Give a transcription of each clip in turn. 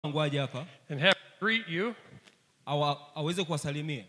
wangu aje hapa and have him greet you. awa, aweze kuwasalimia.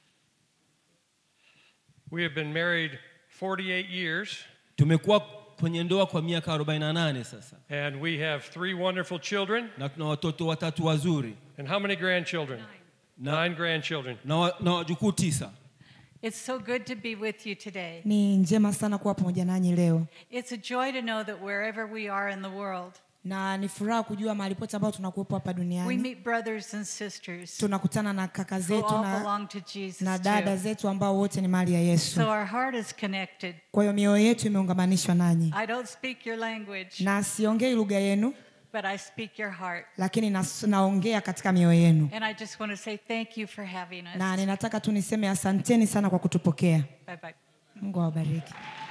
We have been married 48 years, Tumekuwa kwenye ndoa kwa miaka 48 sasa and we have three wonderful children. na tuna watoto watatu wazuri And how many grandchildren? na, Nine grandchildren. na, wa- na wajukuu tisa. It's so good to be with you today. Ni njema sana kuwa pamoja nanyi leo, It's a joy to know that wherever we are in the world, na ni furaha kujua mahali pote ambao tunakuwepo hapa we duniani meet brothers and sisters tunakutana na kaka who zetu all na, belong to Jesus. na dada too. zetu ambao wote ni mali ya Yesu. So our heart is connected. Kwa hiyo mioyo yetu imeungamanishwa nanyi, I don't speak your language, na siongei lugha yenu, but I speak your heart. lakini nas, naongea katika mioyo yenu, And I just want to say thank you for having us. na ninataka tu niseme asanteni sana kwa kutupokea. Bye bye. Mungu awabariki.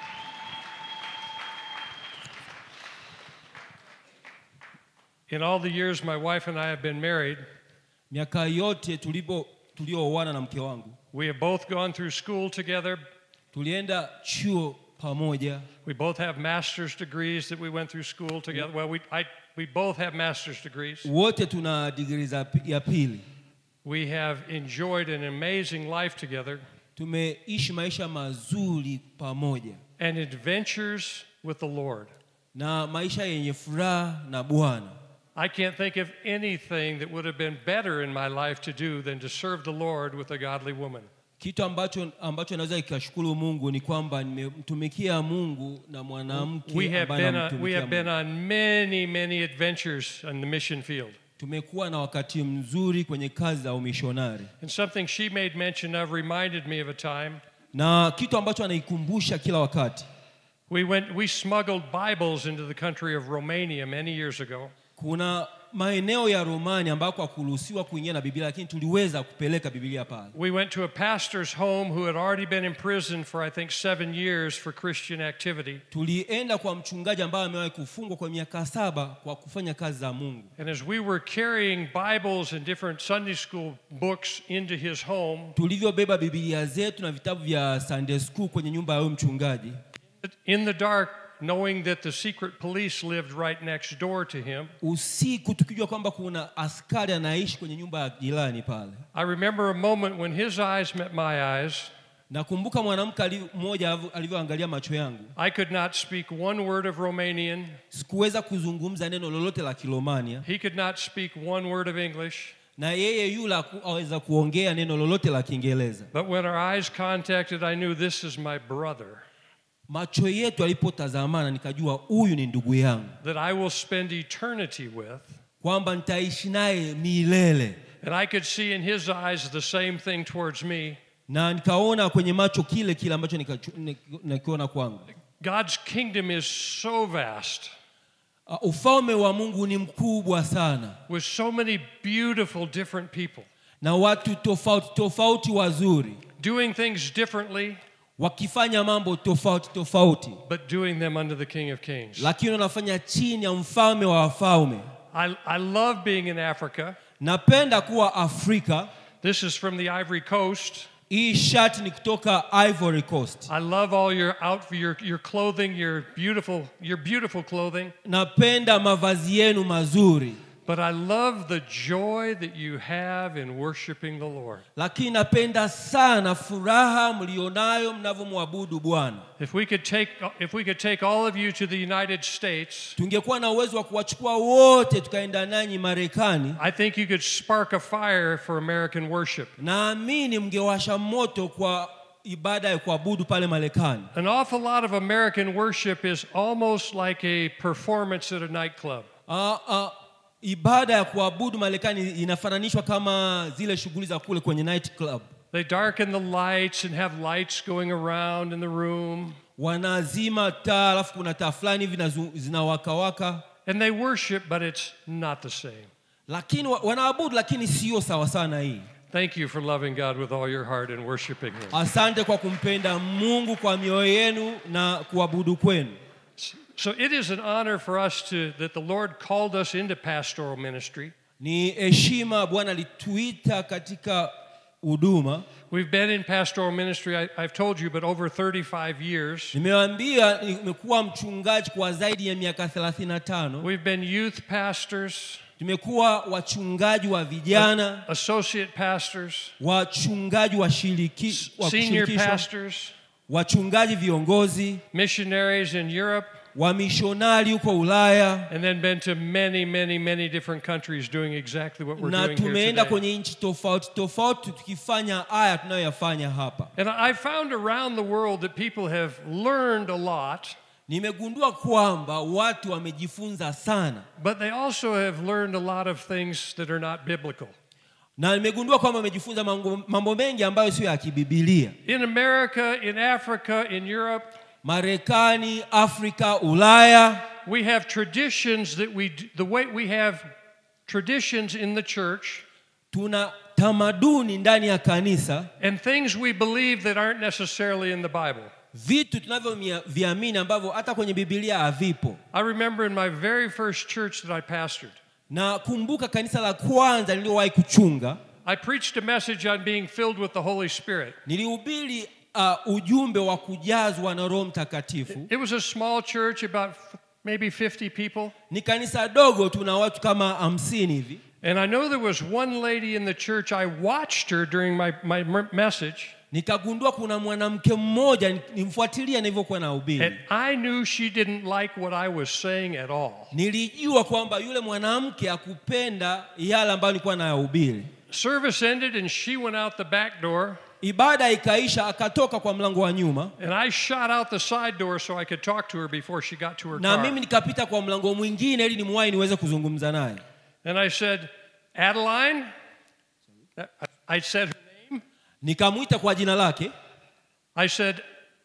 In all the years my wife and I have been married, Miaka yote tulipo tuliooana na mke wangu we have both gone through school together. tulienda chuo pamoja, We both have master's degrees that we went through school together. Well, we, I, we both have master's degrees. wote tuna digrii za pi- ya pili. We have enjoyed an amazing life together Tumeishi maisha mazuri pamoja and adventures with the Lord. na maisha yenye furaha na Bwana. I can't think of anything that would have been better in my life to do than to serve the Lord with a godly woman. Kitu ambacho ambacho naweza ikashukuru Mungu ni kwamba nimemtumikia Mungu na mwanamke We have ambaye been, on, we anamtumikia have been Mungu. on many, many adventures on the mission field. Tumekuwa na wakati mzuri kwenye kazi za umishonari, And something she made mention of reminded me of a time. na kitu ambacho anaikumbusha kila wakati, We, went, we smuggled Bibles into the country of Romania many years ago. kuna maeneo ya Romani ambako hakuruhusiwa kuingia na Biblia, lakini tuliweza kupeleka Biblia pale. We went to a pastor's home who had already been imprisoned for, I think, seven years for Christian activity. Tulienda kwa mchungaji ambaye amewahi kufungwa kwa miaka saba kwa kufanya kazi za Mungu. And as we were carrying Bibles and different Sunday school books into his home, Tulivyobeba Biblia zetu na vitabu vya Sunday school kwenye nyumba ya huyu mchungaji, in the dark, knowing that the secret police lived right next door to him, usiku tukijua kwamba kuna askari anaishi kwenye nyumba ya jirani pale. I remember a moment when his eyes met my eyes. Nakumbuka mwanamke ali- mmoja alivyo- alivyoangalia macho yangu, I could not speak one word of Romanian. sikuweza kuzungumza neno lolote la Kiromania, He could not speak one word of English. na yeye yule haku- aweza kuongea neno lolote la Kiingereza. But when our eyes contacted, I knew this is my brother, Macho yetu alipotazamana, nikajua huyu ni ndugu yangu, that I will spend eternity with. kwamba nitaishi naye milele. And I could see in his eyes the same thing towards me. Na nikaona kwenye macho kile kile ambacho nikachu- nik- nakiona kwangu. God's kingdom is so vast Uh, ufalme wa Mungu ni mkubwa sana with so many beautiful different people na watu tofauti tofauti wazuri doing things differently, wakifanya mambo tofauti tofauti, but doing them under the King of Kings. lakini wanafanya chini ya mfalme wa wafalme. I, I love being in Africa. Napenda kuwa Afrika. This is from the Ivory Coast. Hii shati ni kutoka Ivory Coast. I love all your out your your clothing, your beautiful your beautiful clothing. Napenda mavazi yenu mazuri, But I love the joy that you have in worshiping the Lord. lakini napenda sana furaha mlionayo mnavyomwabudu Bwana. If we could take if we could take all of you to the United States, Tungekuwa na uwezo wa kuwachukua wote tukaenda nanyi Marekani, I think you could spark a fire for American worship. naamini mngewasha moto kwa ibada ya kuabudu pale Marekani. An awful lot of American worship is almost like a performance at a nightclub. Ah, ah, ibada ya kuabudu Marekani inafananishwa kama zile shughuli za kule kwenye night club. They darken the lights and have lights going around in the room, Wanazima taa, alafu kuna taa fulani hivi zinazu- zinawakawaka, and they worship, but it's not the same. lakini wa- wanaabudu, lakini sio sawa sana hii. Thank you for loving God with all your heart and worshiping Him. Asante kwa kumpenda Mungu kwa mioyo yenu na kuabudu kwenu. So it is an honor for us to that the Lord called us into pastoral ministry. Ni heshima Bwana alituita katika huduma. We've been in pastoral ministry, I, I've told you, but over 35 years. Nimewaambia nimekuwa mchungaji kwa zaidi ya miaka 35. We've been youth pastors, tumekuwa wachungaji wa vijana associate pastors, wachungaji wa shiriki- wa senior kushirikishwa pastors, wachungaji viongozi missionaries in Europe, wamishonari huko ulaya and then been to many, many, many different countries doing exactly what we're na doing here tumeenda today. kwenye nchi tofauti tofauti tukifanya haya tunayoyafanya hapa And I found around the world that people have learned a lot, nimegundua kwamba watu wamejifunza sana but they also have learned a lot of things that are not biblical. na nimegundua kwamba wamejifunza mambo, mambo mengi ambayo sio ya kibibilia In America, in Africa, in Europe, marekani afrika ulaya we have traditions that we, d- the way we have traditions in the church tuna tamaduni ndani ya kanisa and things we believe that aren't necessarily in the Bible. vitu tunavyoviamini ambavyo hata kwenye bibilia havipo I remember in my very first church that I pastored, na kumbuka kanisa la kwanza niliyowahi kuchunga I preached a message on being filled with the Holy Spirit. nilihubiri uh, ujumbe wa kujazwa na roho mtakatifu It was a small church, about f- maybe 50 people. ni kanisa dogo tuna watu kama hamsini hivi And I know there was one lady in the church, I watched her during my, my m- message, nikagundua kuna mwanamke mmoja ni- nimfuatilia nilivyokuwa na and ubiri I knew she didn't like what I was saying at all. nilijua kwamba yule mwanamke akupenda yale ambayo nilikuwa nayahubiri Service ended, and she went out the back door, ibada ikaisha akatoka kwa mlango wa nyuma and I shot out the side door so I could talk to her before she got to her na car. mimi nikapita kwa mlango mwingine ili nimwahi niweze kuzungumza naye And I said, Adeline, I said her name. nikamwita kwa jina lake I said,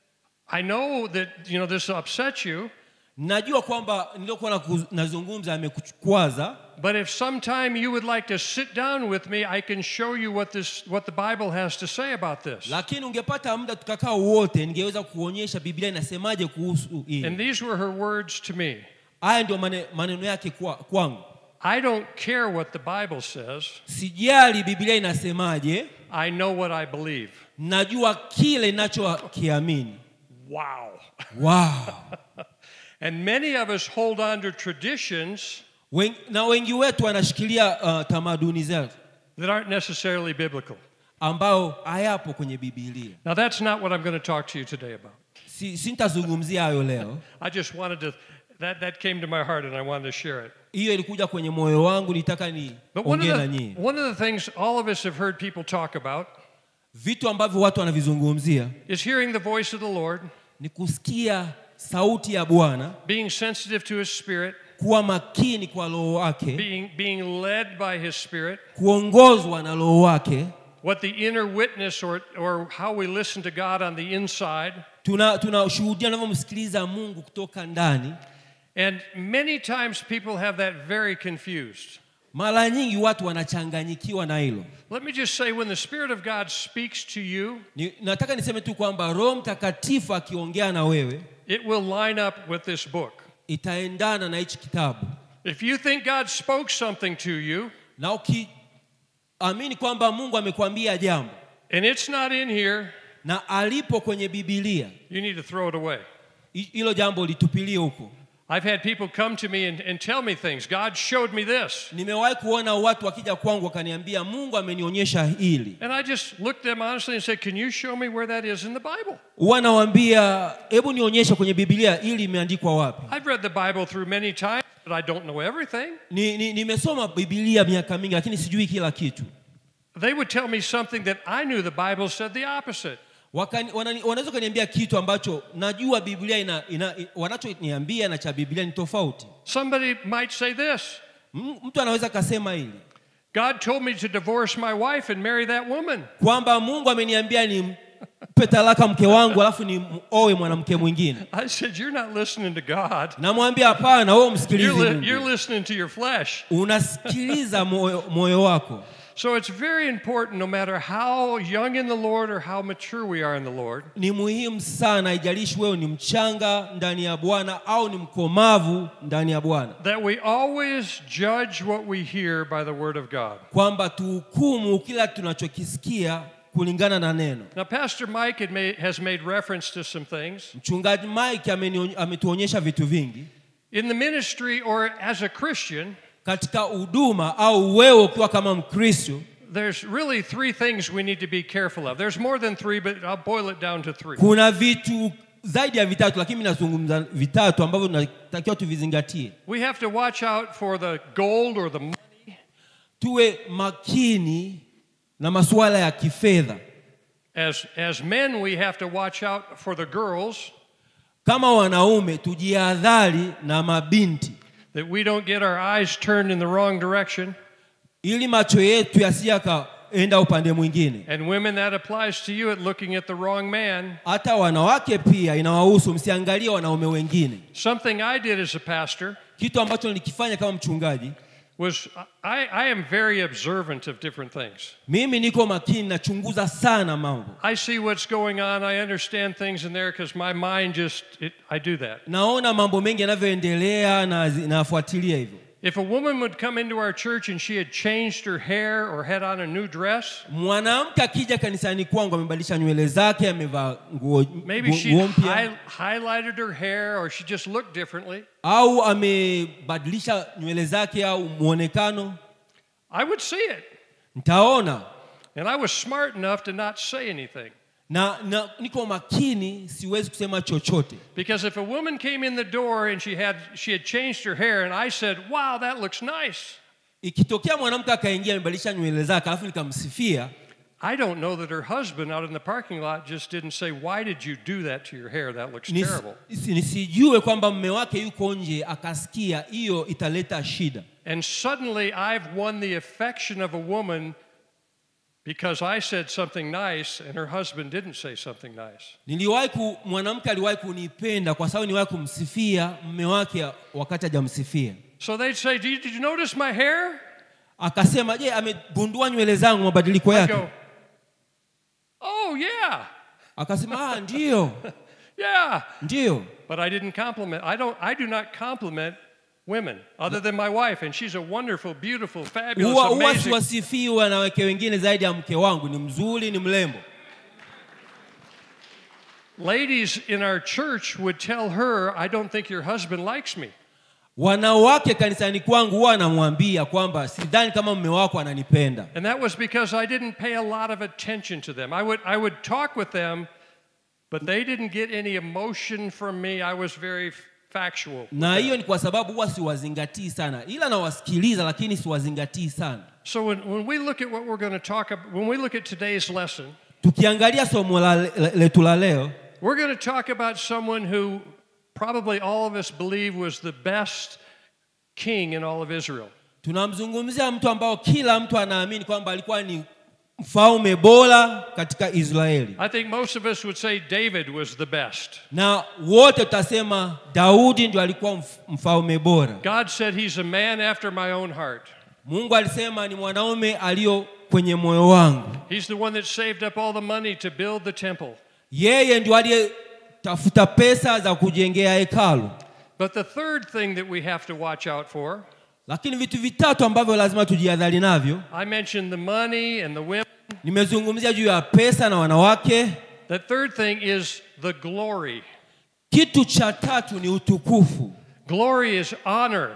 I know that you know this upsets you, najua kwamba niliokuwa naku- nazungumza amekukwaza but if sometime you would like to sit down with me, I can show you what this what the Bible has to say about this. lakini ungepata muda tukakaa wote ningeweza kuonyesha biblia inasemaje kuhusu And hili these were her words to me. haya ndio mane- maneno yake kwa, kwangu I don't care what the Bible says. sijali biblia inasemaje I know what I believe. najua kile ninachokiamini Wow. wow. And many of us hold on to traditions Wen, na wengi wetu wanashikilia uh, tamaduni zetu that aren't necessarily biblical. ambayo hayapo kwenye bibilia Now that's not what I'm going to talk to you today about. si, sintazungumzia hayo leo I just wanted to that that came to my heart and I wanted to share it. hiyo ilikuja kwenye moyo wangu nitaka ni But one ongee of, na the, nyinyi one of the things all of us have heard people talk about vitu ambavyo watu wanavizungumzia is hearing the voice of the Lord, ni kusikia sauti ya bwana being sensitive to His Spirit, kuwa makini kwa roho wake being, being led by His Spirit, kuongozwa na roho wake what the inner witness or, or how we listen to God on the inside. tunashuhudia tuna tunashuhudia tunavyomsikiliza mungu kutoka ndani And many times people have that very confused. mara nyingi watu wanachanganyikiwa na hilo Let me just say when the Spirit of God speaks to you, ni, nataka niseme tu kwamba roho mtakatifu akiongea na wewe it will line up with this book. itaendana na hichi kitabu If you think God spoke something to you na ukiamini kwamba mungu amekwambia jambo and it's not in here, na alipo kwenye bibilia you need to throw it away. hi- hilo jambo litupilie huko I've had people come to me and, and tell me things. God showed me this. nimewahi kuona watu wakija kwangu wakaniambia mungu amenionyesha hili And I just looked at them honestly and said, Can you show me where that is in the Bible? huwa nawambia hebu nionyeshe kwenye bibilia ili imeandikwa wapi I've read the Bible through many times, but I don't know everything. ni, ni, nimesoma bibilia miaka mingi lakini sijui kila kitu They would tell me something that I knew the Bible said the opposite. Wakani- wanani- wanaweza kuniambia kitu ambacho najua biblia ina, ina, wanachoniambia na cha biblia ni tofauti Somebody might say this M- mtu anaweza akasema hili God told me to divorce my wife and marry that woman. kwamba mungu ameniambia ni mpe talaka mke wangu alafu ni owe mwanamke mwingine I said, You're not listening to God. namwambia hapana wewe umsikilizi You're, li- mungu you're listening to your flesh. unasikiliza moyo, moyo wako So it's very important, no matter how young in the Lord or how mature we are in the Lord, ni muhimu sana haijalishi wewe ni mchanga ndani ya bwana au ni mkomavu ndani ya bwana that we always judge what we hear by the Word of God. kwamba tuhukumu kila tunachokisikia kulingana na neno Now, Pastor Mike had made, has made reference to some things. mchungaji mike ameniony- ametuonyesha vitu vingi In the ministry or as a Christian, katika huduma au wewe ukiwa kama mkristo there's really three things we need to be careful of. There's more than three, but I'll boil it down to three. kuna vitu zaidi ya vitatu lakini mi nazungumza vitatu ambavyo tunatakiwa tuvizingatie We have to watch out for the gold or the money. tuwe makini na masuala ya kifedha As, as men, we have to watch out for the girls, kama wanaume tujihadhari na mabinti that we don't get our eyes turned in the wrong direction. ili macho yetu yasije yakaenda upande mwingine And women, that applies to you at looking at the wrong man. hata wanawake pia inawahusu msiangalie wanaume wengine Something I did as a pastor kitu ambacho nilikifanya kama mchungaji was I, I am very observant of different things. mimi niko makini nachunguza sana mambo I see what's going on. I understand things in there because my mind just, it, I do that. naona mambo mengi yanavyoendelea na zi- nafuatilia hivyo If a woman would come into our church and she had changed her hair or had on a new dress, mwanamke akija kanisani kwangu amebadilisha nywele zake amevaa nguo maybe nguo- she nguo mpya hi- highlighted her hair or she just looked differently, au amebadilisha nywele zake au mwonekano I would see it. nitaona And I was smart enough to not say anything. na, na niko makini siwezi kusema chochote Because if a woman came in the door and she had she had changed her hair and I said, "Wow, that looks nice." ikitokea mwanamke akaingia amebadilisha nywele zake alafu nikamsifia I don't know that her husband out in the parking lot just didn't say, "Why did you do that to your hair? That looks nis, terrible." isi- nisijue kwamba mme wake yuko nje akasikia hiyo italeta shida And suddenly I've won the affection of a woman because I said something nice and her husband didn't say something nice. niliwahi ku, mwanamke aliwahi kunipenda kwa sababu niliwahi kumsifia mme wake wakati hajamsifia So they'd say, "Did did you notice my hair?" akasema je amegundua nywele zangu mabadiliko I yake go, "Oh, yeah. akasema ah, ndiyo Yeah." ndiyo But I didn't compliment. I don't I do not compliment women other than my wife and she's a wonderful, beautiful, fabulous, huwa huwa amazing. siwasifii wanawake wengine zaidi ya mke wangu ni mzuri ni mrembo Ladies in our church would tell her, "I don't think your husband likes me." wanawake kanisani kwangu huwa anamwambia kwamba sidhani kama mme wako ananipenda And that was because I didn't pay a lot of attention to them. I would, I would talk with them, but they didn't get any emotion from me. I was very factual. with na them. hiyo ni kwa sababu huwa siwazingatii sana ila nawasikiliza lakini siwazingatii sana So when, when we look at what we're going to talk about, when we look at today's lesson, tukiangalia somo la, le- letu la leo we're going to talk about someone who probably all of us believe was the best king in all of Israel. tunamzungumzia mtu ambao kila mtu anaamini kwamba alikuwa ni mfalme bora katika israeli I think most of us would say David was the best. na wote tutasema daudi ndio alikuwa mf- mfalme bora God said he's a man after my own heart. mungu alisema ni mwanaume aliyo kwenye moyo wangu He's the one that saved up all the money to build the temple. yeye ndio aliyetafuta pesa za kujengea hekalu But the third thing that we have to watch out for, lakini vitu vitatu ambavyo lazima tujihadhari navyo I mentioned the money and the women. nimezungumzia juu ya pesa na wanawake The third thing is the glory. kitu cha tatu ni utukufu Glory is honor.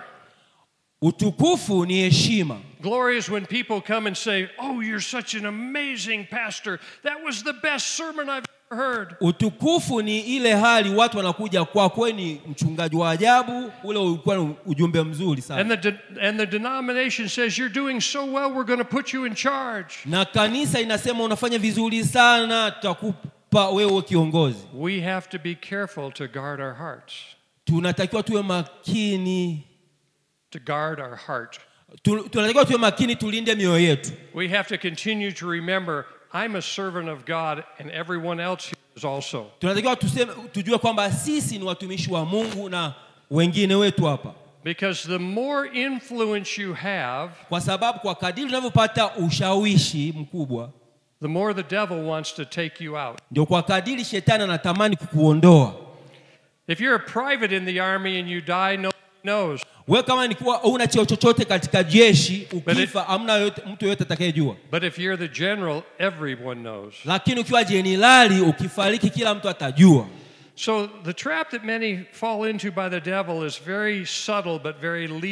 utukufu ni heshima Glory is when people come and say, Oh, you're such an amazing pastor. That was the best sermon I've ever heard. utukufu ni ile hali watu wanakuja kwako wewe ni mchungaji wa ajabu ule ulikuwa ni ujumbe mzuri And sana the, de- and the denomination says, You're doing so well, we're going to put you in charge. na kanisa inasema unafanya vizuri sana tutakupa wewe kiongozi We have to be careful to guard our hearts. tunatakiwa tuwe makini To guard our heart. tu, tunatakiwa tuwe makini tulinde mioyo yetu We have to continue to remember I'm a servant of God and everyone else here is also. tunatakiwa tuseme, tujue kwamba sisi ni watumishi wa mungu na wengine wetu hapa Because the more influence you have, kwa sababu kwa kadiri unavyopata ushawishi mkubwa the more the devil wants to take you out. ndio kwa kadiri shetani anatamani kukuondoa If you're a private in the army and you die, nobody knows. wewe kama nikuwa una cheo chochote katika jeshi it- ukifa hamna yote, mtu yoyote atakayejua But if you're the general, everyone knows. lakini ukiwa jenerali ukifariki kila mtu atajua So the trap that many fall into by the devil is very subtle but very lethal.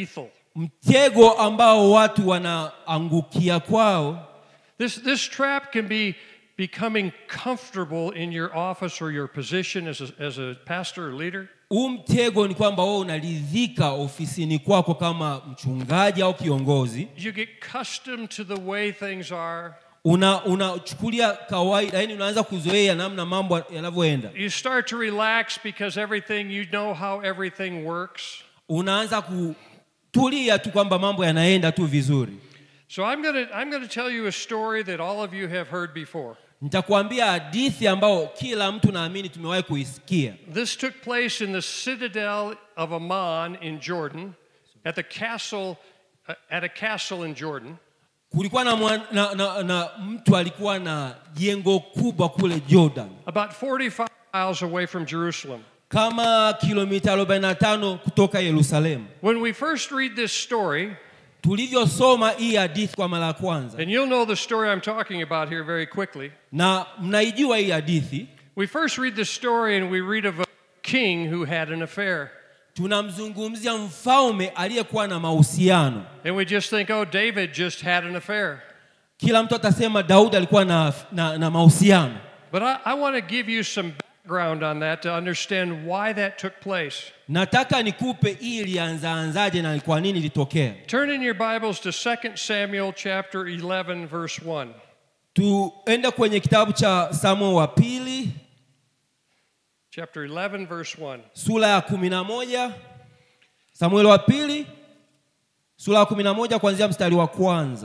mtego ambao watu wanaangukia kwao This, this trap can be becoming comfortable in your office or your position as a, as a pastor or leader. huu mtego ni kwamba wewe unaridhika ofisini kwako kama mchungaji au kiongozi You get accustomed to the way things are. una unachukulia kawaida yani unaanza kuzoea namna mambo yanavyoenda You start to relax because everything, you know how everything works. unaanza kutulia tu kwamba mambo yanaenda tu vizuri So I'm going to I'm going to tell you a story that all of you have heard before. nitakuambia hadithi ambayo kila mtu naamini tumewahi kuisikia This took place in the citadel of Amman in Jordan, at the castle, uh, at a castle in Jordan. kulikuwa na, mwan, na, na, na mtu alikuwa na jengo kubwa kule jordan about 45 miles away from Jerusalem. kama kilomita 45 kutoka yerusalemu When we first read this story, tulivyosoma hii hadithi kwa mara ya kwanza and you'll know the story I'm talking about here very quickly. na mnaijua hii hadithi We first read the story and we read of a king who had an affair. tunamzungumzia mfalme aliyekuwa na mahusiano And we just think, oh, David just had an affair. kila mtu atasema daudi alikuwa na, na, na mahusiano But I, I want to give you some background on that to understand why that took place. nataka nikupe hii ilianzaanzaje na kwa nini ilitokea Turn in your Bibles to 2 Samuel chapter 11, verse 1. tuende kwenye kitabu cha samuel wa pili Chapter 11, verse 1. sura ya kumi na moja samueli wa pili sura ya kumi na moja kuanzia mstari wa kwanza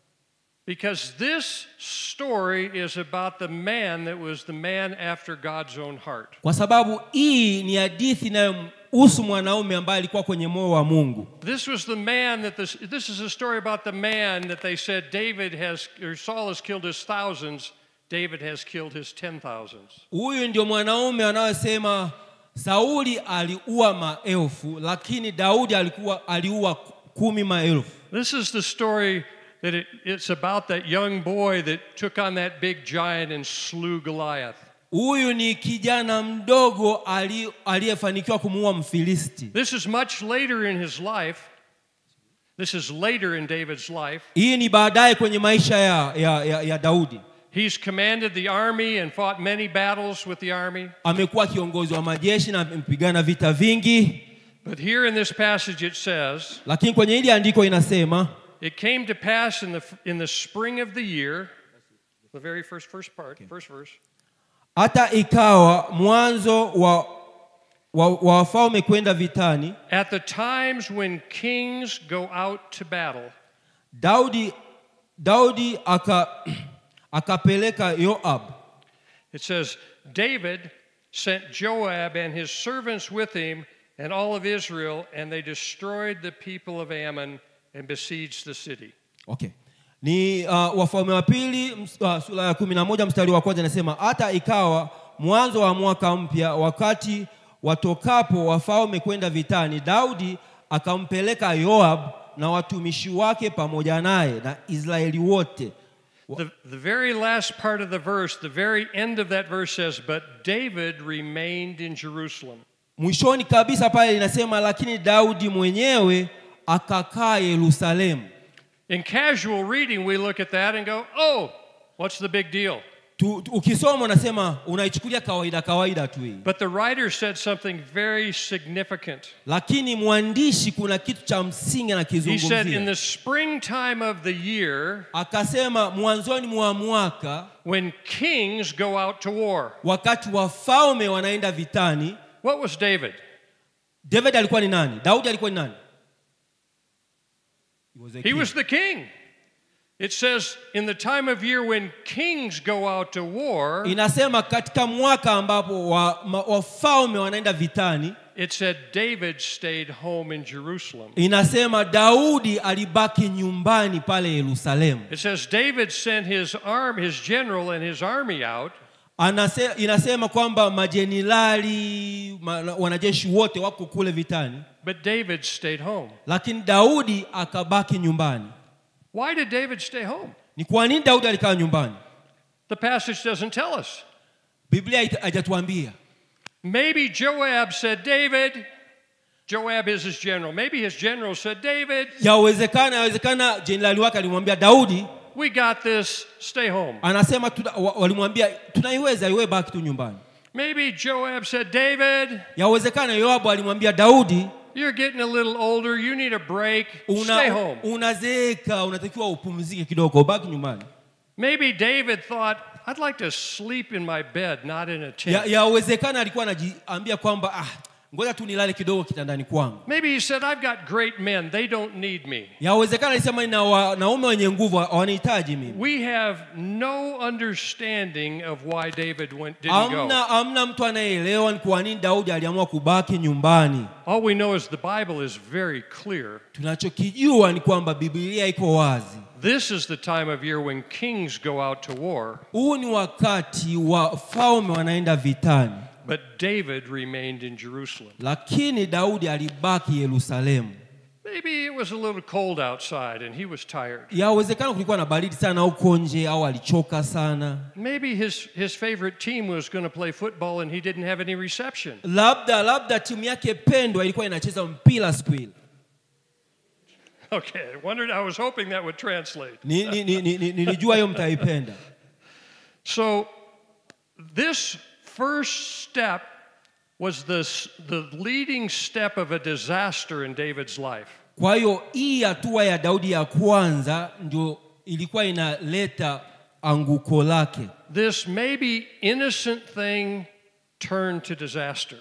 Because this story is about the man that was the man after God's own heart. kwa sababu hii ni hadithi inayomhusu mwanaume ambaye alikuwa kwenye moyo wa mungu This was the man that this, this is a story about the man that they said David has, or Saul has killed his thousands, David has killed his ten thousands. huyu ndio mwanaume anayosema sauli aliua maelfu lakini daudi alikuwa aliua kumi maelfu This is the story that it, it's about that young boy that took on that big giant and slew Goliath. huyu ni kijana mdogo ali- aliyefanikiwa kumuua mfilisti This is much later in his life. This is later in David's life. hii ni baadaye kwenye maisha ya, ya, ya, ya daudi He's commanded the army and fought many battles with the army. amekuwa kiongozi wa majeshi na amepigana vita vingi But here in this passage it says, lakini kwenye hili andiko inasema It came to pass in the, in the spring of the year, the very first, first part, first verse, hata ikawa mwanzo wa wa wa wafalme kwenda vitani at the times when kings go out to battle, daudi daudi aka akapeleka yoab it says, David sent Joab and his servants with him and all of Israel, and they destroyed the people of Ammon and besieged the city. okay ni uh, wafalme wa pili ms- uh, sura ya kumi na moja mstari wa kwanza inasema hata ikawa mwanzo wa mwaka mpya wakati watokapo wafalme kwenda vitani daudi akampeleka yoab na watumishi wake pamoja naye na israeli wote The, the very last part of the verse, the very end of that verse says, But David remained in Jerusalem. mwishoni kabisa pale linasema lakini daudi mwenyewe akakaa yerusalemu In casual reading, we look at that and go, oh, what's the big deal? tu, tu, ukisoma unasema unaichukulia kawaida kawaida tu hii But the writer said something very significant. lakini mwandishi kuna kitu cha msingi He said, in anakizungumzia the springtime of the year, akasema mwanzoni mwa mwaka when kings go out to war, wakati wafalme wanaenda vitani what was David? david alikuwa ni nani daudi alikuwa ni nani He was a He king. was the king. It says, in the time of year when kings go out to war, inasema katika mwaka ambapo wa- ma- wafalme wanaenda vitani it said David stayed home in Jerusalem. inasema daudi alibaki nyumbani pale yerusalemu It says David sent his arm, his general and his army out, Anase, inasema kwamba majenerali ma, wanajeshi wote wako kule vitani but David stayed home. lakini daudi akabaki nyumbani Why did David stay home? ni kwa nini daudi alikaa nyumbani The passage doesn't tell us. biblia haita- haijatuambia Maybe Joab said, David, Joab is his general. Maybe his general said, David, yawezekana yawezekana jenerali wake alimwambia daudi we got this. Stay home. anasema tuna, wa- walimwambia tunaiweza iwe baki tu nyumbani Maybe Joab said, David, yawezekana yoabu alimwambia daudi you're getting a little older. You need a break. Stay una, home. unazeeka unatakiwa upumzike kidogo baki nyumbani Maybe David thought, I'd like to sleep in my bed, not in a tent. Ya- yawezekana alikuwa anajiambia kwamba ah, ngoja tu nilale kidogo kitandani kwangu Maybe he said, I've got great men. They don't need me. yawezekana alisema nina wanaume wenye nguvu hawanihitaji mimi We have no understanding of why David went, didn't go. amna, amna mtu anayeelewa ni kwa nini daudi aliamua kubaki nyumbani All we know is the Bible is very clear. tunachokijua ni kwamba bibilia iko wazi This is the time of year when kings go out to war, huu ni wakati wafalme wanaenda vitani but David remained in Jerusalem. lakini daudi alibaki yerusalemu Maybe it was a little cold outside and he was tired. yawezekana kulikuwa na baridi sana huko nje au alichoka sana Maybe his, his favorite team was going to play football and he didn't have any reception. labda labda timu yake pendwa ilikuwa inacheza mpira siku ile Okay, I wondered, I was hoping that would translate. Ni- ni- ni- ni- ni- nilijua hiyo mtaipenda So, this first step was the, s- the leading step of a disaster in David's life. kwa hiyo hii hatua ya daudi ya kwanza ndio ilikuwa inaleta anguko lake This maybe innocent thing turned to disaster.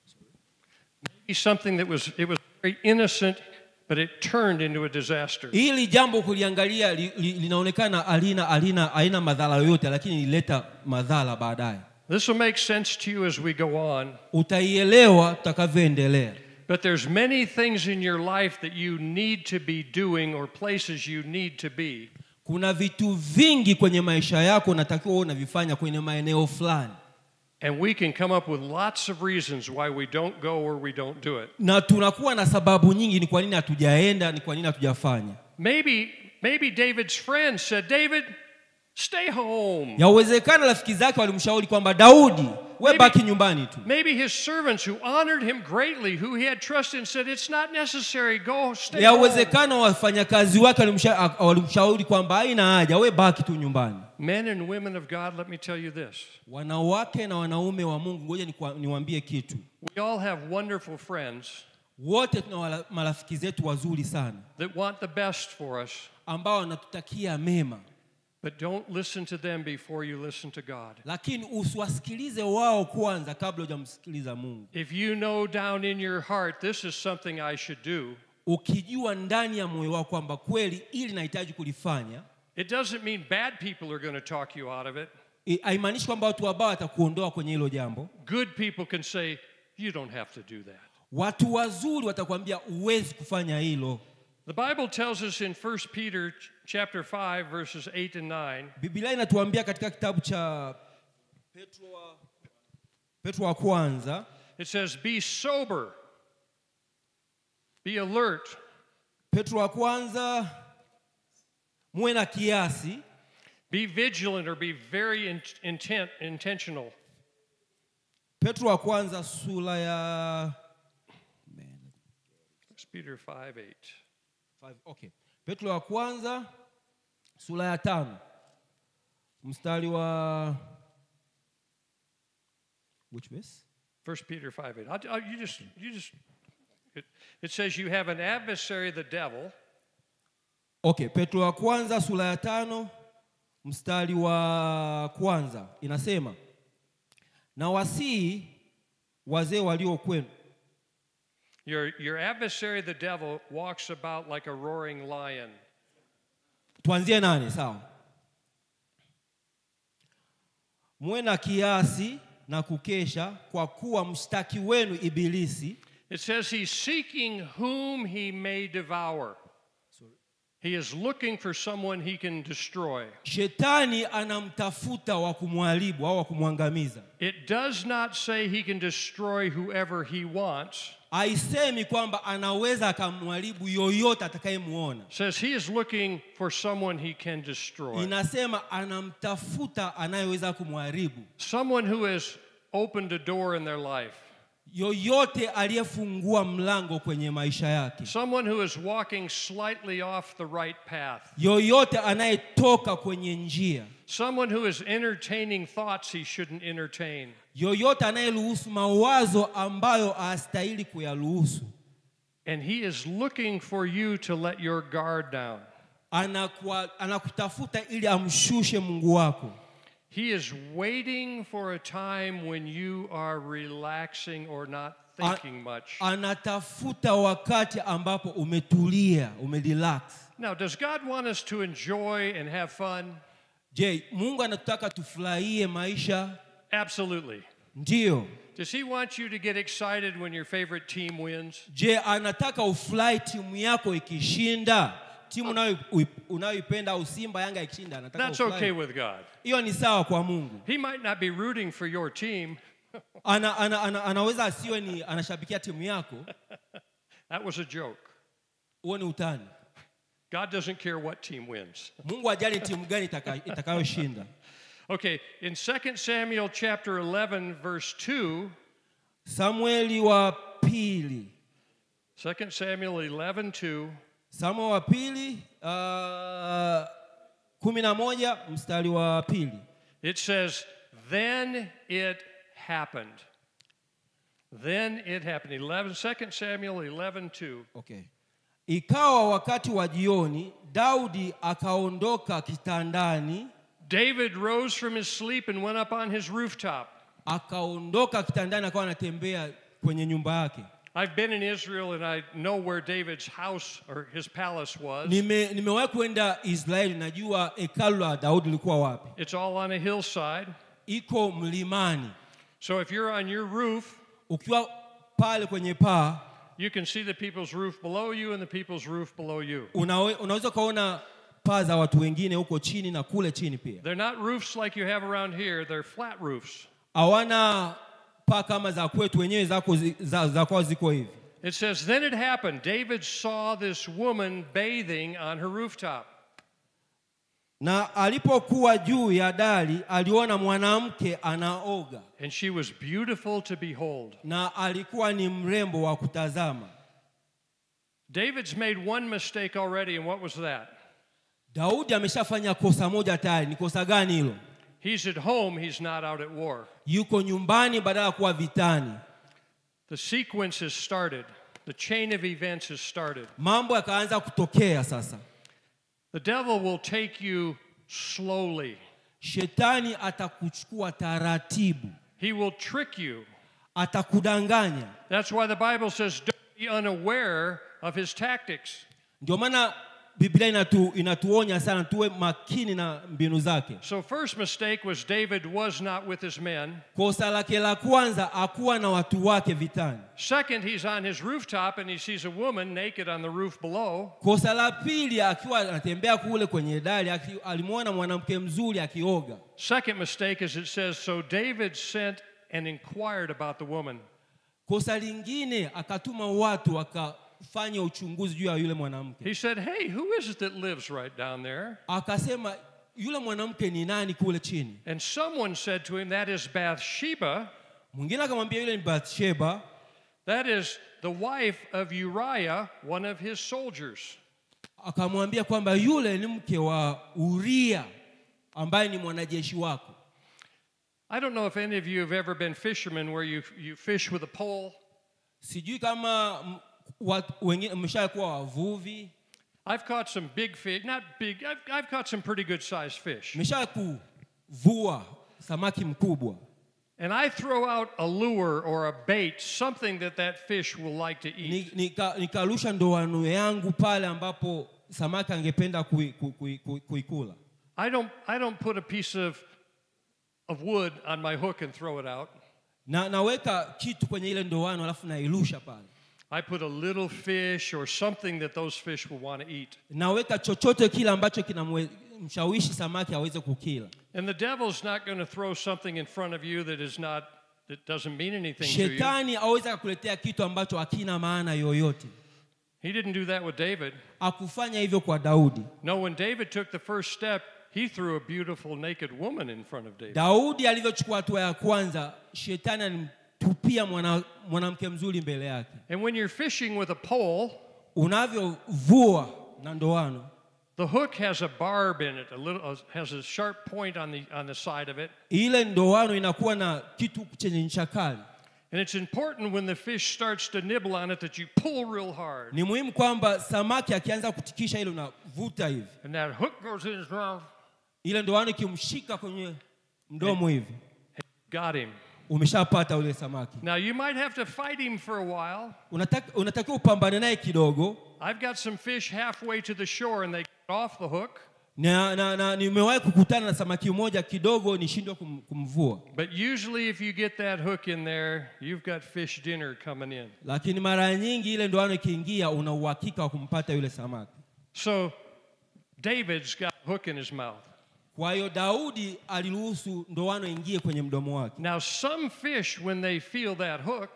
Maybe something that was, it was very innocent, but it turned into a disaster. hili jambo kuliangalia li, li, linaonekana alina alina haina madhara yoyote lakini ilileta madhara baadaye This will make sense to you as we go on. utaielewa tutakavyoendelea But there's many things in your life that you need to be doing or places you need to be. kuna vitu vingi kwenye maisha yako unatakiwa uwe unavifanya kwenye maeneo fulani And we can come up with lots of reasons why we don't go or we don't do it. na tunakuwa na sababu nyingi ni kwa nini hatujaenda ni kwa nini hatujafanya Maybe, maybe David's friends said, David, stay home. yawezekana rafiki zake walimshauri kwamba daudi we Maybe- baki nyumbani tu Maybe his servants who honored him greatly, who he had trust in, said, It's not necessary, go stay home. yawezekana wafanyakazi wake walimsha- walimshauri kwamba haina haja we baki tu nyumbani Men and women of God, let me tell you this. wanawake na wanaume wa mungu ngoja nikwa- niwaambie kitu We all have wonderful friends wote tuna wala- marafiki zetu wazuri sana that want the best for us, ambao wanatutakia mema but don't listen to them before you listen to God. lakini usiwasikilize wao kwanza kabla hujamsikiliza mungu If you know down in your heart, this is something I should do, ukijua ndani ya moyo wako kwamba kweli ili nahitaji kulifanya it doesn't mean bad people are going to talk you out of it. i- haimaanishi kwamba watu wabaya watakuondoa kwenye hilo jambo Good people can say, You don't have to do that. watu wazuri watakwambia huwezi kufanya hilo The Bible tells us in 1 Peter ch- chapter 5 verses 8 and 9, biblia inatuambia katika kitabu cha petro wa, petro wa kwanza it says, Be sober, be alert, petro wa kwanza muwe na kiasi be vigilant, or be very in- intent, intentional. petro wa kwanza sura ya 1 Peter 5 8. Five, okay. petro wa kwanza sura ya tano mstari wa which verse? 1 Peter 5 8. I'll, I'll- you just, you just, it, it says, You have an adversary, the devil, okay petro wa kwanza sura ya tano mstari wa kwanza inasema na wasii wazee walio kwenu Your, your adversary, the devil, walks about like a roaring lion. tuanzie nane sawa muwe na kiasi na kukesha kwa kuwa mshtaki wenu ibilisi It says he's seeking whom he may devour. He is looking for someone he can destroy. shetani anamtafuta wa kumharibu au wa kumwangamiza It does not say he can destroy whoever he wants. haisemi kwamba anaweza akamharibu yoyote atakayemwona It says he is looking for someone he can destroy. inasema anamtafuta anayeweza kumharibu Someone who has opened a door in their life. yoyote aliyefungua mlango kwenye maisha yake someone who is walking slightly off the right path, yoyote anayetoka kwenye njia someone who is entertaining thoughts he shouldn't entertain, yoyote anayeruhusu mawazo ambayo hastahili kuyaruhusu and he is looking for you to let your guard down. anakuwa, anakutafuta ili amshushe mungu wako He is waiting for a time when you are relaxing or not thinking much. anatafuta wakati ambapo umetulia umerelax Now, does God want us to enjoy and have fun? je mungu anatutaka tufurahie maisha Absolutely. ndiyo Does He want you to get excited when your favorite team wins? je anataka ufurahi timu yako ikishinda timu unayo- unayoipenda au simba yanga ikishinda anataka That's ufurahi. okay with God. hiyo ni sawa kwa mungu He might not be rooting for your team. ana, ana, ana, anaweza asiwe ni anashabikia timu yako That was a joke. huo ni utani God doesn't care what team wins. mungu ajali timu gani itaka- itakayoshinda Okay, in 2 Samuel chapter 11 verse 2, samueli wa pili 2 Samuel 11 2, samueli wa pili uh, kumi na moja mstari wa pili it says, Then it happened. Then it happened. 11, 2 Samuel 11 2. okay. ikawa wakati wa jioni daudi akaondoka kitandani David rose from his sleep and went up on his rooftop. akaondoka kitandani akawa anatembea kwenye nyumba yake I've been in Israel and I know where David's house or his palace was. Nime, nimewahi kwenda israeli najua hekalu la daudi lilikuwa wapi It's all on a hillside. iko mlimani So if you're on your roof, ukiwa pale kwenye paa you can see the people's roof below you and the people's roof below you. unawe, unaweza ukaona paa za watu wengine huko chini na kule chini pia They're not roofs like you have around here, they're flat roofs. hawana paa kama za kwetu wenyewe zako zi- za, za kwao ziko hivi It says, Then it happened. David saw this woman bathing on her rooftop. na alipokuwa juu ya dari aliona mwanamke anaoga And she was beautiful to behold. na alikuwa ni mrembo wa kutazama David's made one mistake already, and what was that? daudi ameshafanya kosa moja tayari ni kosa gani hilo He's at home, he's not out at war. yuko nyumbani badala ya kuwa vitani The sequence has started, the chain of events has started. mambo yakaanza kutokea sasa The devil will take you slowly, shetani atakuchukua taratibu he will trick you. atakudanganya That's why the Bible says, Don't be unaware of his tactics. ndio maana biblia inatu, inatuonya sana tuwe makini na mbinu zake So, first mistake was David was not with his men. kosa lake la kwanza akuwa na watu wake vitani Second, he's on his rooftop and he sees a woman naked on the roof below. kosa la pili akiwa anatembea kule kwenye dari aki- alimwona mwanamke mzuri akioga Second mistake is it says, So David sent and inquired about the woman. kosa lingine akatuma watu wakafanya uchunguzi juu ya yule mwanamke He said, Hey, who is it that lives right down there? akasema yule mwanamke ni nani kule chini And someone said to him, That is Bathsheba. mwingine akamwambia yule ni bathsheba That is the wife of Uriah, one of his soldiers. akamwambia kwamba yule ni mke wa uria ambaye ni mwanajeshi wako I don't know if any of you have ever been fishermen where you, you fish with a pole. sijui kama m- watu wengine mmeshakuwa wavuvi I've caught some big fish, not big, I've, I've caught some pretty good sized fish. mmesha kuvua samaki mkubwa And I throw out a lure or a bait, something that that fish will like to Ni- eat. nika- nikarusha ndoano yangu pale ambapo samaki angependa kui- kui- kui- kui- kuikula I don't, I don't put a piece of, of wood on my hook and throw it out. na naweka kitu kwenye ile ndoano alafu nairusha pale I put a little fish or something that those fish will want to eat. naweka chochote kile ambacho kinamshawishi samaki aweze kukila And the devil's not going to throw something in front of you that is not, that doesn't mean anything to you. shetani aweze akakuletea kitu ambacho hakina maana yoyote He didn't do that with David. akufanya hivyo kwa daudi No, when David took the first step, he threw a beautiful naked woman in front of David. daudi alivyochukua hatua ya kwanza shetani tupia mwana- mwanamke mzuri mbele yake And when you're fishing with a pole, unavyovua na ndoano the hook has a barb in it, a little uh, has a sharp point on the on the side of it. ile ndoano inakuwa na kitu chenye ncha kali And it's important when the fish starts to nibble on it that you pull real hard. ni muhimu kwamba samaki akianza kutikisha ile unavuta hivi And that hook goes in his mouth. ile ndoano ikimshika kwenye mdomo hivi Got him. umeshapata ule samaki Now you might have to fight him for a while. Unataka- unatakiwa upambane naye kidogo I've got some fish halfway to the shore and they get off the hook. na, na, na nimewahi kukutana na samaki mmoja kidogo nishindwe kum, kumvua But usually, if you get that hook in there, you've got fish dinner coming in. lakini mara nyingi ile ndoano ikiingia una uhakika wa kumpata yule samaki So David's got a hook in his mouth. kwa hiyo daudi aliruhusu ndoano ingie kwenye mdomo wake Now, some fish, when they feel that hook,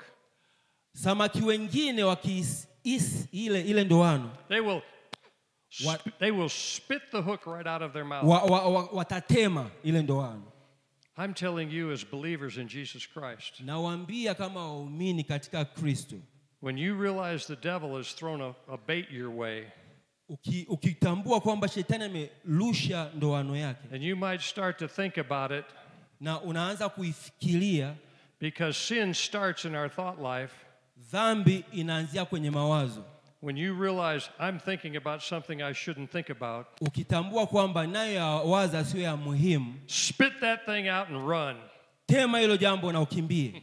samaki wengine wakiisi ile, ile ndoano they will What? sp- they will spit the hook right out of their mouth. wa, wa, wa, watatema ile ndoano I'm telling you, as believers in Jesus Christ, nawaambia kama waumini katika kristo when you realize the devil has thrown a, a bait your way, Uki, ukitambua kwamba shetani amerusha ndoano yake and you might start to think about it na unaanza kuifikiria because sin starts in our thought life. dhambi inaanzia kwenye mawazo When you realize I'm thinking about something I shouldn't think about, ukitambua kwamba nayo yawaza sio ya muhimu spit that thing out and run. tema hilo jambo na ukimbie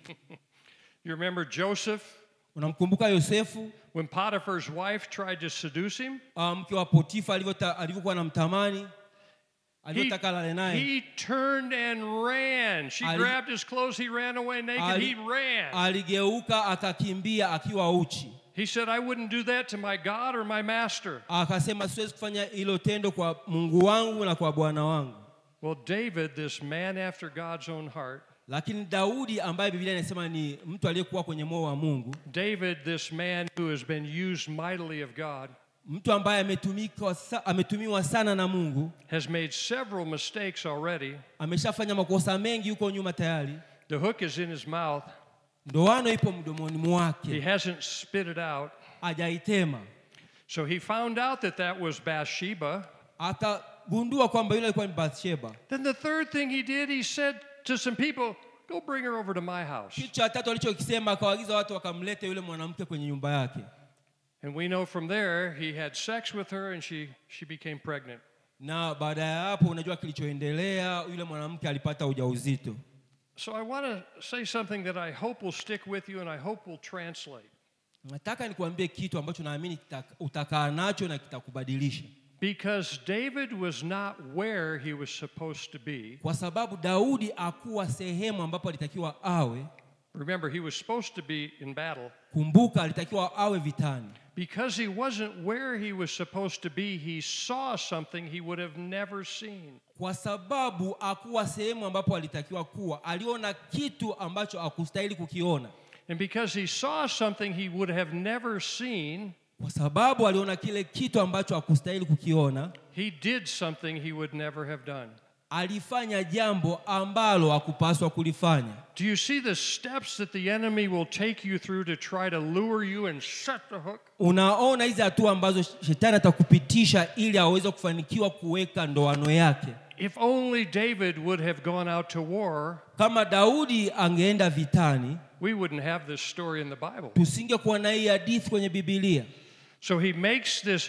You remember Joseph unamkumbuka yosefu when Potiphar's wife tried to seduce him? ah, mke wa potifa alivyota- alivyokuwa na mtamani He, alivyotaka lale naye he turned and ran. She Ali- grabbed his clothes, he ran away naked, Ali- he ran. aligeuka akakimbia akiwa uchi He said, I wouldn't do that to my God or my master. akasema siwezi kufanya hilo tendo kwa mungu wangu na kwa bwana wangu Well, David, this man after God's own heart, lakini daudi ambaye biblia inasema ni mtu aliyekuwa kwenye moyo wa mungu David, this man who has been used mightily of God, mtu ambaye ametumika sa, ametumiwa sana na mungu has made several mistakes already. ameshafanya makosa mengi huko nyuma tayari The hook is in his mouth. ndoano ipo mdomoni He mwake hasn't spit it out. hajaitema So he found out that that was Bathsheba. akagundua kwamba yule alikuwa ni bathsheba Then the third thing he did, he said to some people, Go bring her over to my house. kitu cha tatu alichokisema akawaagiza watu wakamlete yule mwanamke kwenye nyumba yake And we know from there he had sex with her and she, she became pregnant. na baada ya hapo unajua kilichoendelea yule mwanamke alipata ujauzito So I want to say something that I hope will stick with you and I hope will translate. nataka nikuambie kitu ambacho naamini kita- utakaa nacho na kitakubadilisha Because David was not where he was supposed to be. kwa sababu daudi akuwa sehemu ambapo alitakiwa awe Remember, he was supposed to be in battle. kumbuka alitakiwa awe vitani Because he wasn't where he was supposed to be, he saw something he would have never seen. kwa sababu akuwa sehemu ambapo alitakiwa kuwa aliona kitu ambacho akustahili kukiona And because he saw something he would have never seen, kwa sababu aliona kile kitu ambacho akustahili kukiona he did something he would never have done. alifanya jambo ambalo hakupaswa kulifanya Do you see the steps that the enemy will take you through to try to lure you and set the hook? unaona hizi hatua ambazo shetani atakupitisha ili aweze kufanikiwa kuweka ndoano yake If only David would have gone out to war, kama daudi angeenda vitani we wouldn't have this story in the Bible. tusingekuwa na hii hadithi kwenye bibilia So he makes this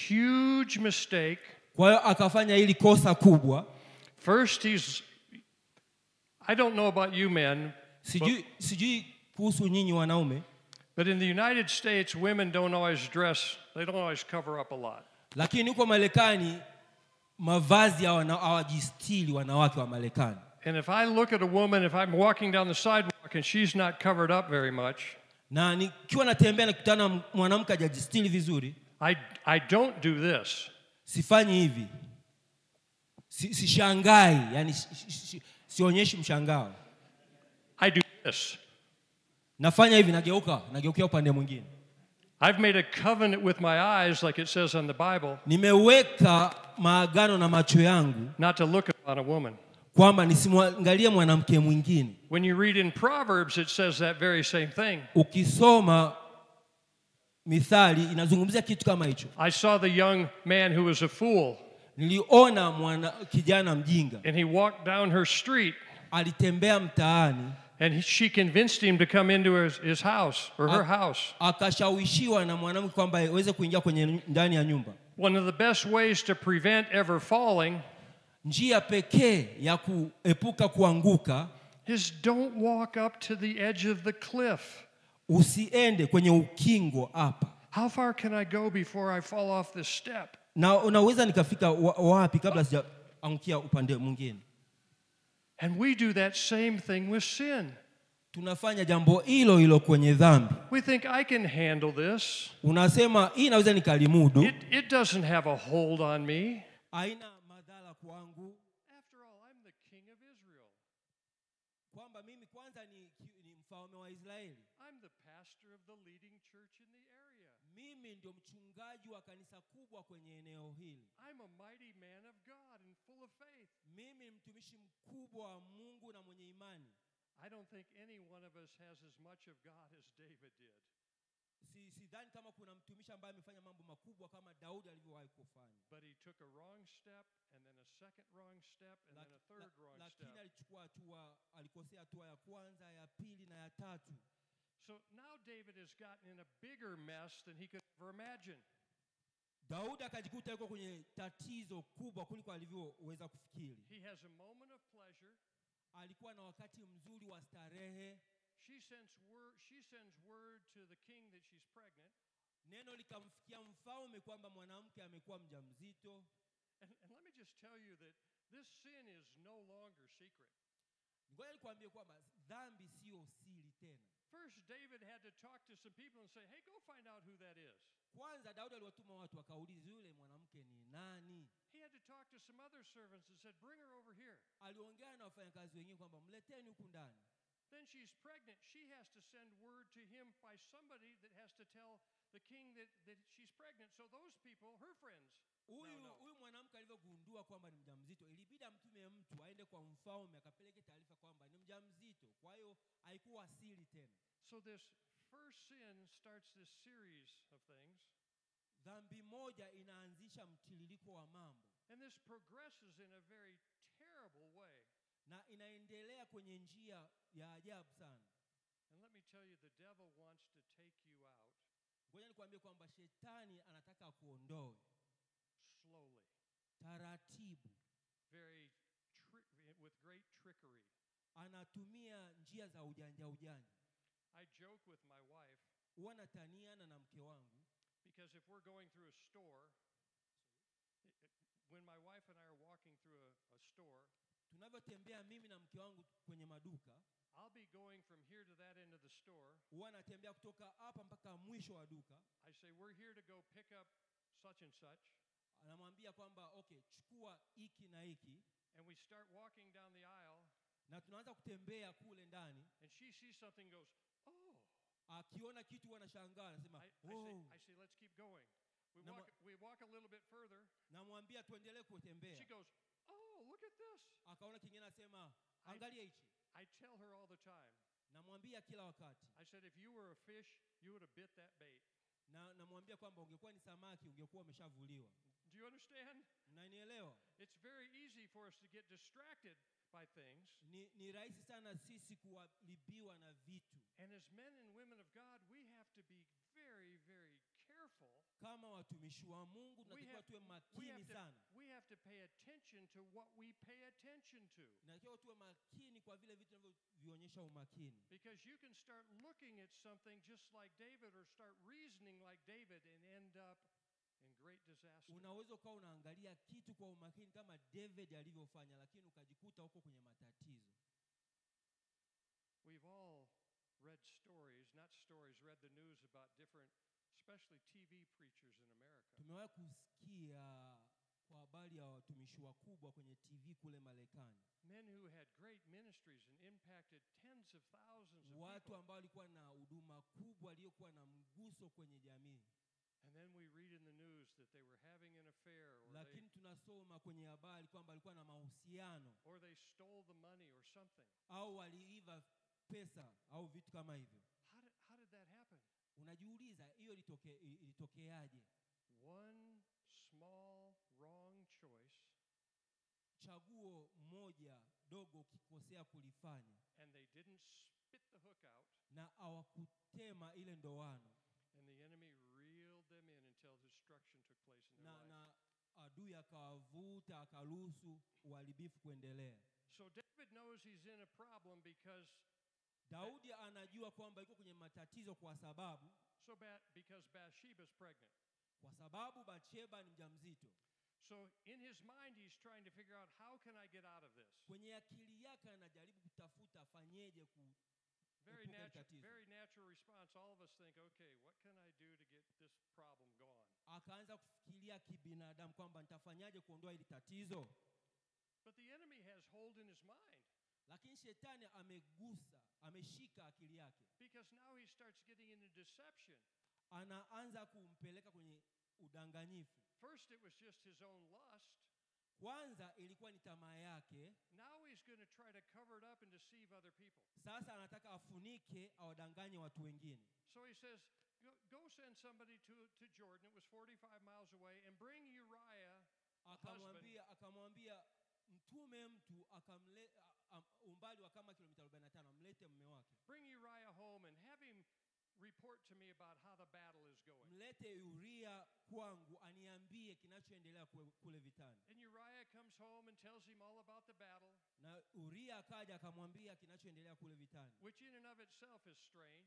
huge mistake. kwa hiyo akafanya hili kosa kubwa First, he's, I don't know about you men, sijui, sijui kuhusu nyinyi wanaume but in the United States, women don't always dress, they don't always cover up a lot. lakini huko marekani mavazi hawana- hawajistili wanawake wa marekani And if I look at a woman, if I'm walking down the sidewalk and she's not covered up very much, na nikiwa natembea nakutana na mwanamke hajajistili vizuri I, I don't do this. sifanyi hivi si, sishangai yani si, si, si, sionyeshi mshangao I do this. nafanya hivi nageuka nageukia upande mwingine I've made a covenant with my eyes, like it says on the Bible, nimeweka maagano na macho yangu not to look upon a woman. kwamba nisimwangalie mwanamke mwingine When you read in Proverbs, it says that very same thing. ukisoma mithali inazungumzia kitu kama hicho I saw the young man who was a fool, niliona mwana kijana mjinga and he walked down her street, alitembea mtaani and he, she convinced him to come into his, his house or her house. akashawishiwa na mwanamke kwamba aweze kuingia kwenye ndani ya nyumba One of the best ways to prevent ever falling njia pekee ya kuepuka kuanguka is don't walk up to the edge of the cliff. usiende kwenye ukingo hapa How far can I go before I fall off this step? na unaweza nikafika wa- wapi kabla sijaangukia upande mwingine And we do that same thing with sin. tunafanya jambo hilo hilo kwenye dhambi We think I can handle this. unasema hii naweza nikalimudu It, it doesn't have a hold on me. haina madhara kwangu After all, I'm the king of Israel. kwamba mimi kwanza ni, ni mfalme wa israeli I'm the pastor of the leading church in the area. mimi ndio mchungaji wa kanisa kubwa kwenye eneo hili I'm a mighty man of God and full of faith. mimi ni mtumishi mkubwa wa mungu na mwenye imani I don't think any one of us has as much of God as David did. si sidhani kama kuna mtumishi ambaye amefanya mambo makubwa kama daudi alivyowahi kufanya But he took a wrong step, and then a second wrong step, and then a Laki- third la- wrong lakini step. alichukua hatua alikosea hatua ya kwanza ya pili na ya tatu So now David has gotten in a bigger mess than he could ever imagine. daudi akajikuta yuko kwenye tatizo kubwa kuliko alivyoweza kufikiri He has a moment of pleasure. alikuwa na wakati mzuri wa starehe She sends word, she sends word to the king that she's pregnant. neno likamfikia mfalme kwamba mwanamke amekuwa mjamzito And, and let me just tell you that this sin is no longer secret. ngoja nikwambie kwamba dhambi siyo siri tena First, David had to talk to some people and say, hey, go find out who that is. kwanza daudi aliwatuma watu wakauliza yule mwanamke ni nani He had to talk to some other servants and said, bring her over here. aliongea na wafanyakazi wengine kwamba mleteni huku ndani Then she's pregnant. She has to send word to him by somebody that has to tell the king that, that she's pregnant. So those people, her friends, huyu no. huyu mwanamke alivyogundua kwamba ni mjamzito ilibidi amtume mtu aende kwa mfalme akapeleke taarifa kwamba ni mjamzito kwa hiyo haikuwa siri tena So this first sin starts this series of things, dhambi moja inaanzisha mtiririko wa mambo and this progresses in a very terrible way. na inaendelea kwenye njia ya ajabu sana And let me tell you, the devil wants to take you out ngoja nikwambie kwamba shetani anataka kuondoe slowly, taratibu very tri- with great trickery. anatumia njia za ujanja ujanja I joke with my wife huwa nataniana na mke wangu because if we're going through a store, it- it- when my wife and I are walking through a, a store, tunavyotembea mimi na mke wangu kwenye maduka I'll be going from here to that end of the store. huwa natembea kutoka hapa mpaka mwisho wa duka I say, We're here to go pick up such and such. anamwambia kwamba okay chukua hiki na hiki And we start walking down the aisle, na tunaanza kutembea kule ndani and she sees something and goes, Oh. akiona kitu huwa anashangaa anasema I, I, say, oh. I say, Let's keep going. We Number- walk, we walk a little bit further. namwambia tuendelee She kutembea goes, Oh, look at this. akaona kingine anasema angalia hichi I tell her all the time. namwambia kila wakati I said, If you were a fish, you would have bit that bait. na namwambia kwamba ungekuwa ni samaki ungekuwa umeshavuliwa Do you understand? mnanielewa It's very easy for us to get distracted by things. ni, ni rahisi sana sisi kuharibiwa na vitu And as men and women of God, we have to be very, very careful. kama watumishi wa mungu We tunatakiwa have, tuwe we, makini have to, sana we have to pay attention to what we pay attention to. natakiwa tuwe makini kwa vile vitu vinavyovionyesha umakini Because you can start looking at something just like David or start reasoning like David and end up in great disaster. unaweza ukawa unaangalia kitu kwa umakini kama david alivyofanya lakini ukajikuta huko kwenye matatizo We've all read stories, not stories, read the news about different, especially TV preachers in America. tumewahi kusikia kwa habari ya watumishi wakubwa kwenye tv kule marekani Men who had great ministries and impacted tens of thousands of watu people. ambao walikuwa na huduma kubwa aliyokuwa na mguso kwenye jamii And then we read in the news that they were having an affair or they, lakini tunasoma kwenye habari kwamba alikuwa na mahusiano tano or they stole the money or something. au waliiva pesa au vitu kama hivyo How did, how did that happen? unajiuliza hiyo ilitoke, ilitokeaje One small wrong choice, chaguo moja dogo ukikosea kulifanya and they didn't spit the hook out, na hawakutema ile ndoano and the enemy reeled them in until destruction took place in their na, life. na adui akawavuta akaruhusu uharibifu kuendelea So David knows he's in a problem because daudi anajua kwamba yuko kwenye matatizo kwa sababu so ba- because Bathsheba's pregnant. kwa sababu batsheba ni mjamzito So in his mind, he's trying to figure out how can I get out of this. kwenye akili yake anajaribu kutafuta afanyeje ku Very Epuka natural, tatizo. very natural response. All of us think, okay, what can I do to get this problem gone? akaanza kufikiria kibinadamu kwamba nitafanyaje kuondoa hili tatizo But the enemy has hold in his mind lakini shetani amegusa ameshika akili yake because now he starts getting into deception. anaanza kumpeleka kwenye udanganyifu First, it was just his own lust. kwanza ilikuwa ni tamaa yake Now he's going to try to cover it up and deceive other people. sasa anataka afunike awadanganye watu wengine So he says, go, go send somebody to, to Jordan. It was 45 miles away and bring Uriah, a husband, akamwambia akamwambia mtume mtu akamle a- a- umbali wa kama kilomita 45 amlete mme wake bring Uriah home and have him report to me about how the battle is going. mlete uria kwangu aniambie kinachoendelea kule, kule vitani And Uriah comes home and tells him all about the battle, na uria akaja akamwambia kinachoendelea kule vitani which in and of itself is strange.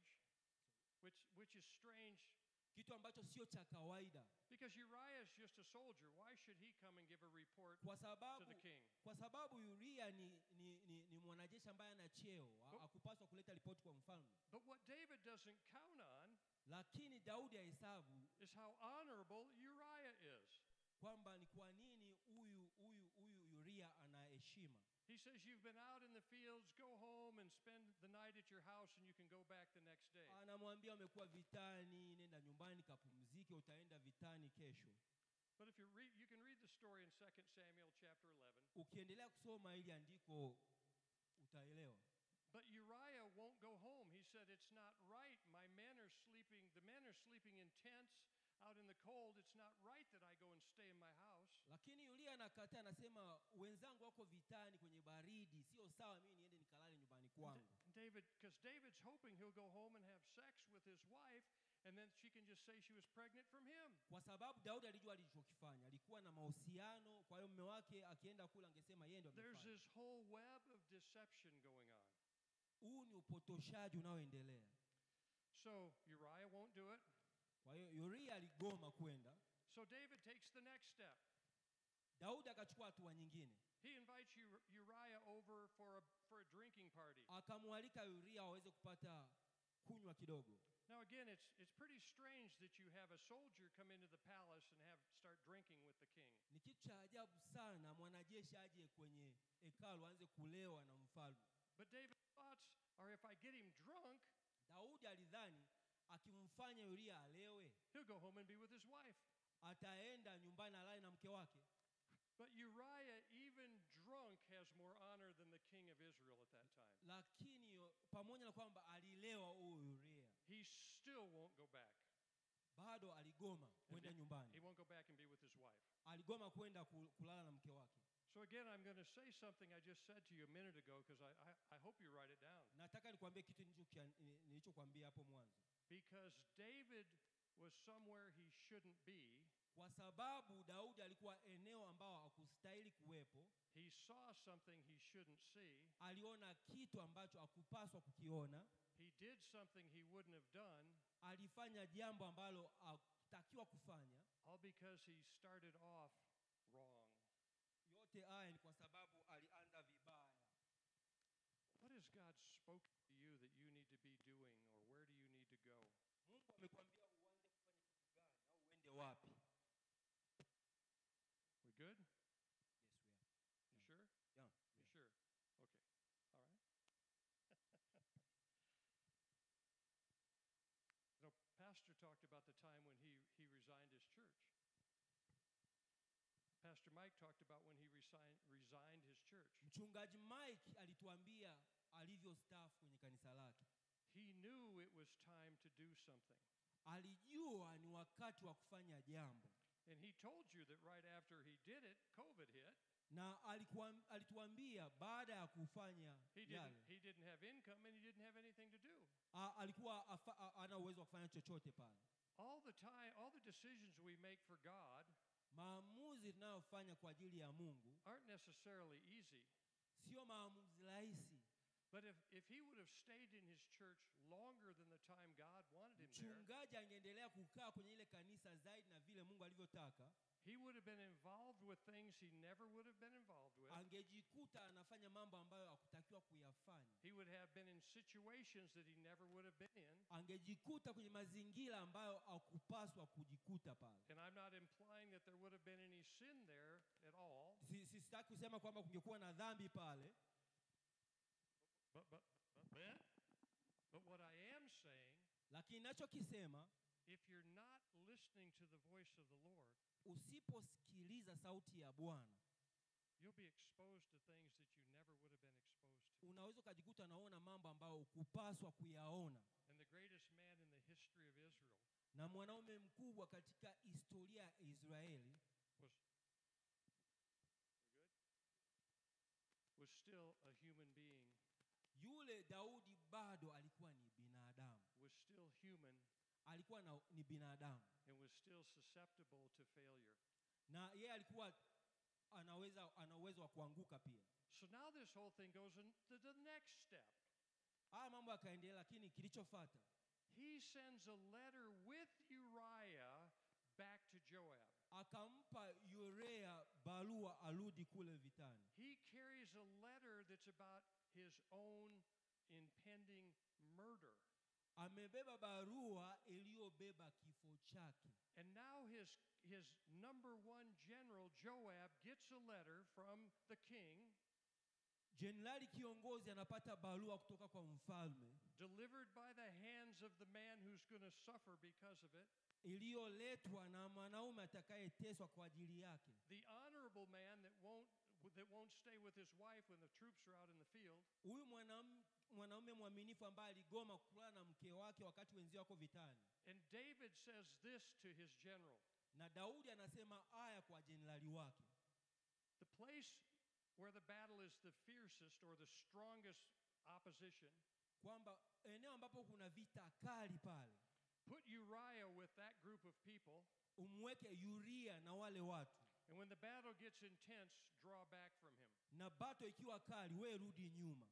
Which, which is strange kitu ambacho sio cha kawaida because Uriah is just a soldier. Why should he come and give a report kwa to sababu the king? kwa sababu uria ni, ni, ni, ni mwanajeshi ambaye ana cheo ha- Oh. hakupaswa kuleta ripoti kwa mfalme But what David doesn't count on lakini daudi ahesabu is how honorable Uriah is. kwamba ni kwa nini huyu huyu huyu uria ana heshima He says, You've been out in the fields, go home and spend the night at your house, and you can go back the next day. anamwambia umekuwa vitani nenda nyumbani kapumzike utaenda vitani kesho But if you read, you can read the story in 2 Samuel chapter 11. ukiendelea kusoma ili andiko utaelewa But Uriah won't go home. He said, It's not right. My men are sleeping, the men are sleeping in tents out in the cold. It's not right that I go and stay in my house. lakini yulia anakataa anasema wenzangu wako vitani kwenye baridi sio sawa mimi niende nikalale nyumbani kwangu And David, because David's hoping he'll go home and have sex with his wife, and then she can just say she was pregnant from him. kwa sababu daudi alijua alichokifanya alikuwa na mahusiano kwa hiyo mme wake akienda kule angesema yeye ndo There's amefanya. this whole web of deception going on. huu ni upotoshaji unaoendelea So Uriah won't do it. kwa hiyo yuria aligoma kwenda So David takes the next step. daudi akachukua hatua nyingine He invites Ur- Uriah over for a, for a drinking party. akamwalika yuria waweze kupata kunywa kidogo Now again, it's, it's pretty strange that you have a soldier come into the palace and have start drinking with the king. ni kitu cha ajabu sana mwanajeshi aje kwenye hekalu aanze kulewa na mfalme But David's thoughts are if I get him drunk, daudi alidhani akimfanya yuria alewe he'll go home and be with his wife. ataenda nyumbani alale na mke wake But Uriah, even drunk, has more honor than the king of Israel at that time. lakini yo- pamoja na kwamba alilewa huyu yuria He still won't go back. bado aligoma kwenda He nyumbani won't go back and be with his wife. aligoma kwenda ku- kulala na mke wake So again, I'm going to say something I just said to you a minute ago because I, I, I hope you write it down. nataka nikwambie kitu nilichokia- nilichokwambia hapo mwanzo Because David was somewhere he shouldn't be. kwa sababu daudi alikuwa eneo ambao hakustahili kuwepo He saw something he shouldn't see. aliona kitu ambacho hakupaswa kukiona He did something he wouldn't have done, alifanya jambo ambalo hakutakiwa kufanya all because he started off wrong. yote haya ni kwa sababu alianza vibaya What has God spoken to you that you need to be doing, or where do you need to go? mungu amekwambia uanze kufanya kitu gani au uende wapi We good? yes, we are. You sure? Yeah, You yeah. sure? Okay. All right. you know, Pastor talked about the time when he, he resigned his church. Pastor Mike talked about when he resigned, resigned his church. mchungaji mike alituambia alivyostaafu kwenye kanisa lake He knew it was time to do something. alijua ni wakati wa kufanya jambo And he told you that right after he did it, COVID hit. na alikuwa, alituambia baada ya kufanya He yale didn't, he didn't have income and he didn't have anything to do. a, alikuwa afa, a, ana uwezo wa kufanya chochote pale All the time, all the decisions we make for God maamuzi tunayofanya kwa ajili ya mungu aren't necessarily easy. sio maamuzi rahisi But if, if he would have stayed in his church longer than the time God wanted him there, mchungaji angeendelea kukaa kwenye ile kanisa zaidi na vile mungu alivyotaka he would have been involved with things he never would have been involved with. angejikuta anafanya mambo ambayo hakutakiwa kuyafanya He would have been in situations that he never would have been in. angejikuta kwenye mazingira ambayo hakupaswa kujikuta pale And I'm not implying that there would have been any sin there at all. Si- si- sitaki kusema kwamba kungekuwa na dhambi pale But, but, but, but, but what I am saying, lakini nachokisema if you're not listening to the voice of the Lord, usiposikiliza sauti ya bwana you'll be exposed to things that you never would have been exposed to. unaweza ukajikuta unaona mambo ambayo hukupaswa kuyaona And the greatest man in the history of Israel na mwanaume mkubwa katika historia ya israeli was we good? Was still a human being, yule daudi bado alikuwa ni binadamu was still human, alikuwa na, ni binadamu and was still susceptible to failure. na yeye alikuwa anaweza ana uwezo wa kuanguka pia So now this whole thing goes into the next step. haya mambo yakaendelea lakini kilichofata He sends a letter with Uriah back to Joab. akampa Urea barua arudi kule vitani. He carries a letter that's about his own impending murder. Amebeba barua iliyobeba kifo chake, And now his, his number one general, Joab, gets a letter from the king jenerali kiongozi anapata barua kutoka kwa mfalme delivered by the hands of the man who's going to suffer because of it. iliyoletwa na mwanaume atakayeteswa kwa ajili yake, The honorable man that won't, that won't stay with his wife when the troops are out in the field. huyu mwanam- mwanaume mwaminifu ambaye aligoma kulala na mke wake wakati wenzio wako vitani. And David says this to his general Na Daudi anasema haya kwa jenerali wake, The place where the battle is the fiercest or the strongest opposition, kwamba eneo ambapo kuna vita kali pale put Uriah with that group of people. umweke Uria na wale watu, And when the battle gets intense, draw back from him. na bato ikiwa kali, we rudi nyuma.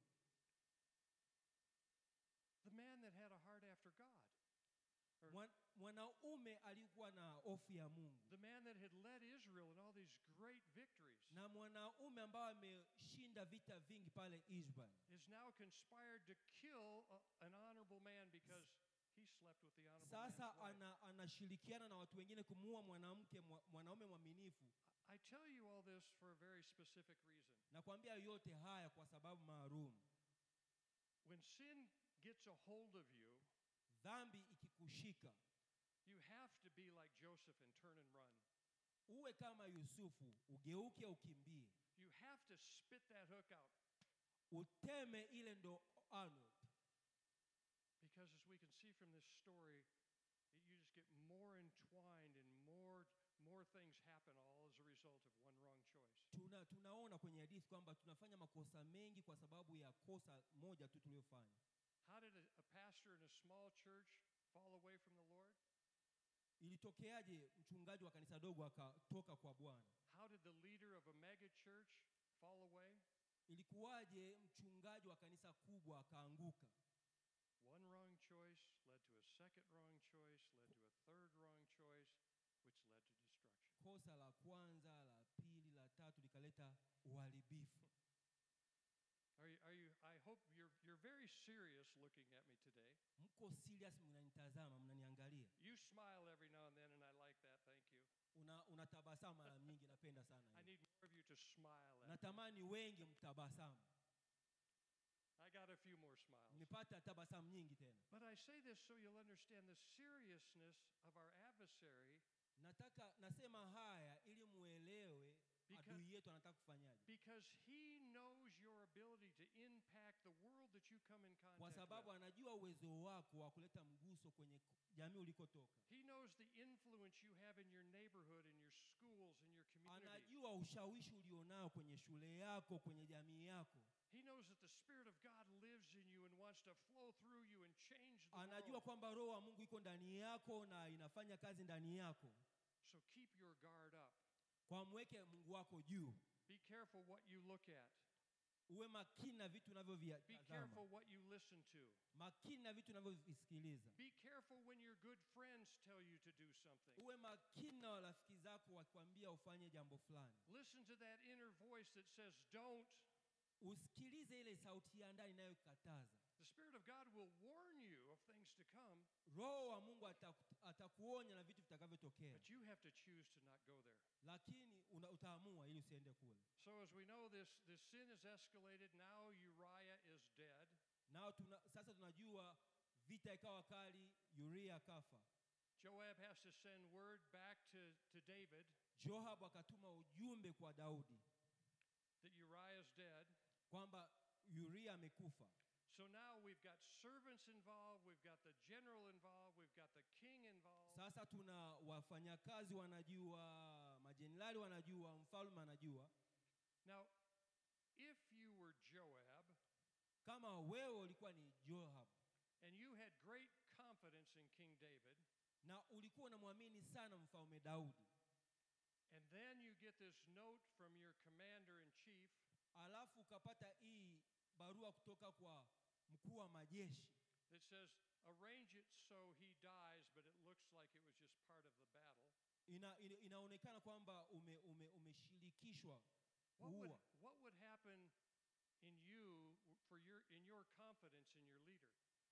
The man that had a heart after God, Mwan- Mwanaume alikuwa na hofu ya Mungu the man that had led Israel in all these great victories, na mwanaume ambaye ameshinda vita vingi pale Israel, is now conspired to kill a- an honorable man because he slept with the honorable sasa man's wife. ana, anashirikiana na watu wengine kumuua mwanamke mwa- mwanaume mwaminifu. I tell you all this for a very specific reason. Nakwambia yote haya kwa sababu maalum. When sin gets a hold of you, Dhambi ikikushika, you have to be like Joseph and turn and run. uwe kama Yusufu, ugeuke ukimbie, You have to spit that hook out uteme ile ndo Arnold, because, as we can see from this story, it- you just get more entwined and more, more things happen all as a result of one wrong choice. Tuna, tunaona kwenye hadithi kwamba tunafanya makosa mengi kwa sababu ya kosa moja tu tuliyofanya. How did a, a pastor in a small church fall away from the Lord? Ilitokeaje mchungaji wa kanisa dogo akatoka kwa Bwana? How did the leader of a mega church fall away? Ilikuwaje mchungaji wa kanisa kubwa akaanguka? One wrong choice led to a second wrong choice, led to a third wrong choice, which led to destruction. Kosa la kwanza, la pili, la tatu likaleta uharibifu. Are you, are you, I hope you're, you're very serious looking at me today. Mko serious, mnanitazama, mnaniangalia, You smile every now and then, and I like that. Thank you. una unatabasamu mara nyingi, napenda sana I hiyo. need more of you to smile at me. Natamani wengi mtabasamu. I got a few more smiles. Nimepata tabasamu nyingi tena. But I say this so you'll understand the seriousness of our adversary Nataka nasema haya ili muelewe Because- adui yetu anataka kufanyaje, because he knows your ability to impact the world that you come in kwa contact sababu with. anajua uwezo wako wa kuleta mguso kwenye k- jamii ulikotoka He knows the influence you have in your neighborhood, in your schools, in your community. anajua ushawishi ulionao kwenye shule yako kwenye jamii yako He knows that the Spirit of God lives in you and wants to flow through you and change the anajua world. kwamba roho wa mungu iko ndani yako na inafanya kazi ndani yako So keep your guard up. kwa mweke mungu wako juu Be careful what you look at. uwe makini na vitu Be unavyovitazama careful what you listen to. makini na vitu unavyovisikiliza Be careful when your good friends tell you to do something. uwe makini na rafiki zako wakikwambia ufanye jambo fulani Listen to that inner voice that says, Don't. usikilize ile sauti ya ndani inayokataza The Spirit of God will warn you of things to come, roho wa mungu ataku- atakuonya na vitu vitakavyotokea but you have to choose to not go there. lakini una, utaamua ili usiende kule So, as we know, this, this sin is escalated. Now Uriah is dead. nao tuna, sasa tunajua vita ikawa kali uria akafa Joab has to send word back to, to David joabu akatuma ujumbe kwa daudi that Uriah is dead. kwamba uria amekufa So now we've got servants involved, we've got the general involved, we've got the king involved. sasa tuna wafanyakazi wanajua majenerali wanajua mfalme anajua Now, if you were Joab kama wewe ulikuwa ni joab and you had great confidence in King David, na ulikuwa unamwamini sana mfalme daudi and then you get this note from your commander in chief alafu ukapata hii barua kutoka kwa mkuu wa majeshi that says, arrange it so he dies, but it looks like it was just part of the battle. ina, ina, inaonekana kwamba ume, ume, umeshirikishwa What would, kuua what would happen in you for your, in your confidence in your leader?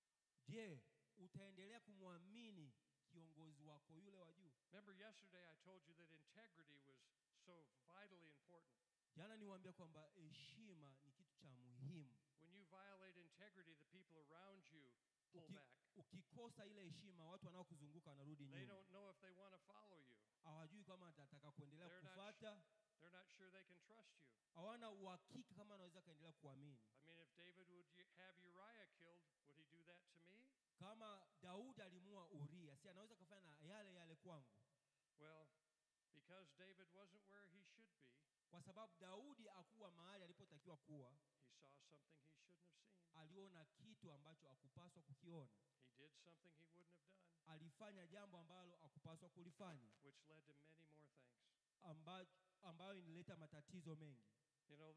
je utaendelea kumwamini kiongozi wako yule wa juu Remember, yesterday I told you that integrity was so vitally important. jana niwaambia kwamba heshima ni kitu cha muhimu When you violate integrity, the people around you pull Uki, back. ukikosa ile heshima watu wanaokuzunguka wanarudi They nyuma don't know if they want to follow you. hawajui kama atataka kuendelea They're not, kufata they're not sure they can trust you. hawana uhakika kama anaweza akaendelea kuamini I mean, if David would y- have Uriah killed, would he do that to me? kama daudi alimua uria si anaweza akafanya na yale yale kwangu Well, because David wasn't where he should be, kwa sababu daudi akuwa mahali alipotakiwa kuwa he saw something he shouldn't have seen. aliona kitu ambacho akupaswa kukiona He did something he wouldn't have done, alifanya jambo ambalo akupaswa kulifanya which led to many more things. amba, ambayo inileta matatizo mengi You know,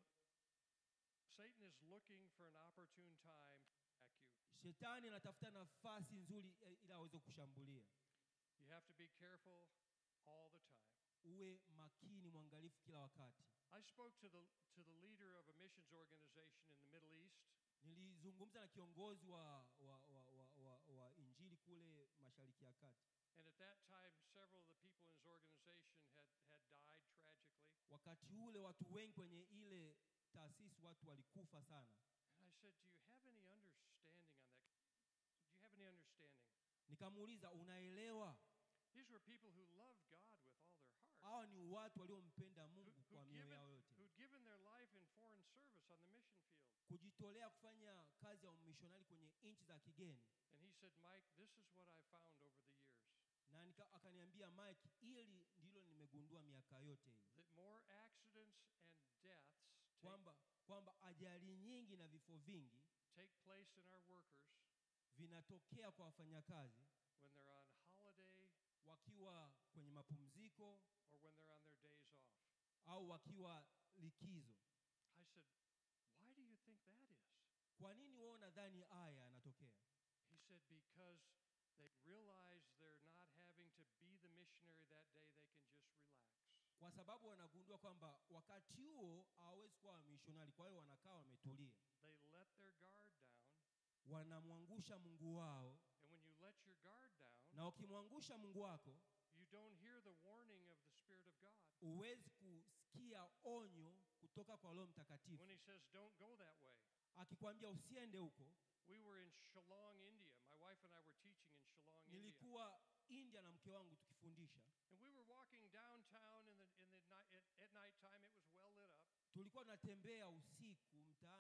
Satan is looking for an opportune time to attack you. shetani anatafuta nafasi nzuri eh, ili aweze kushambulia You have to be careful all the time. uwe makini mwangalifu kila wakati I spoke to the, to the leader of a missions organization in the Middle East, nilizungumza na kiongozi wa, wa, wa, wa, wa, wa injili kule mashariki ya kati and at that time, several of the people in his organization had, had died tragically. wakati ule watu wengi kwenye ile taasisi watu walikufa sana And I said, Do you have any understanding on that? Do you have any understanding? nikamuuliza unaelewa These were people who loved God with all their heart, hawa ni watu waliompenda who, mungu kwa who'd, mioyo yao given, yote who'd given their life in foreign service on the mission field. kujitolea kufanya kazi ya umishonari kwenye nchi za kigeni And he said, Mike, this is what I found over the years na nika, akaniambia mike ili ndilo nimegundua miaka yote hii that more accidents and deaths take, kwamba kwamba ajali nyingi na vifo vingi take place in our workers vinatokea kwa wafanyakazi when they're on holiday wakiwa kwenye mapumziko or when they're on their days off. au wakiwa likizo I said, Why do you think that is? kwa nini wao nadhani haya yanatokea He said, Because they realize they're not having to be the missionary that day, they can just relax. kwa sababu wanagundua kwamba wakati huo hawawezi kuwa wamishonari kwa hiyo wanakaa wametulia They let their guard down. wanamwangusha mungu wao And when you let your guard down, na ukimwangusha mungu wako you don't hear the warning of the Spirit of God. huwezi kusikia onyo kutoka kwa roho When mtakatifu He says, Don't go that way. akikwambia usiende huko We were in Shillong, India. My wife and I were teaching in Shillong, India. nilikuwa india na mke wangu tukifundisha And we were walking downtown in the, in the night, at, at night time. It was well lit up. tulikuwa tunatembea usiku mtaani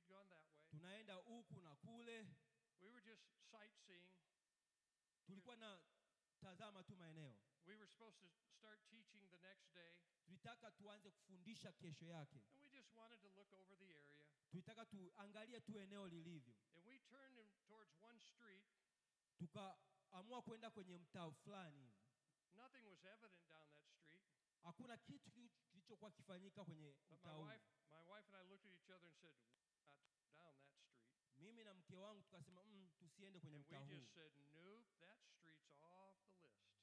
gone that way. tunaenda huku na kule We were just sightseeing. tulikuwa na tazama tu maeneo We were supposed to start teaching the next day, tulitaka tuanze kufundisha kesho yake and we just wanted to look over the area. tulitaka tuangalie tu eneo lilivyo And we turned in towards one street. tukaamua kwenda kwenye mtaa fulani hivi Nothing was evident down that street. hakuna kitu kili- kilichokuwa kifanyika kwenye But mtaa my huu wife, my wife and I looked at each other and said, "We're not down that street." mimi na mke wangu tukasema mm, tusiende kwenye And mtaa we huu just said, "Nope, that street's off the list."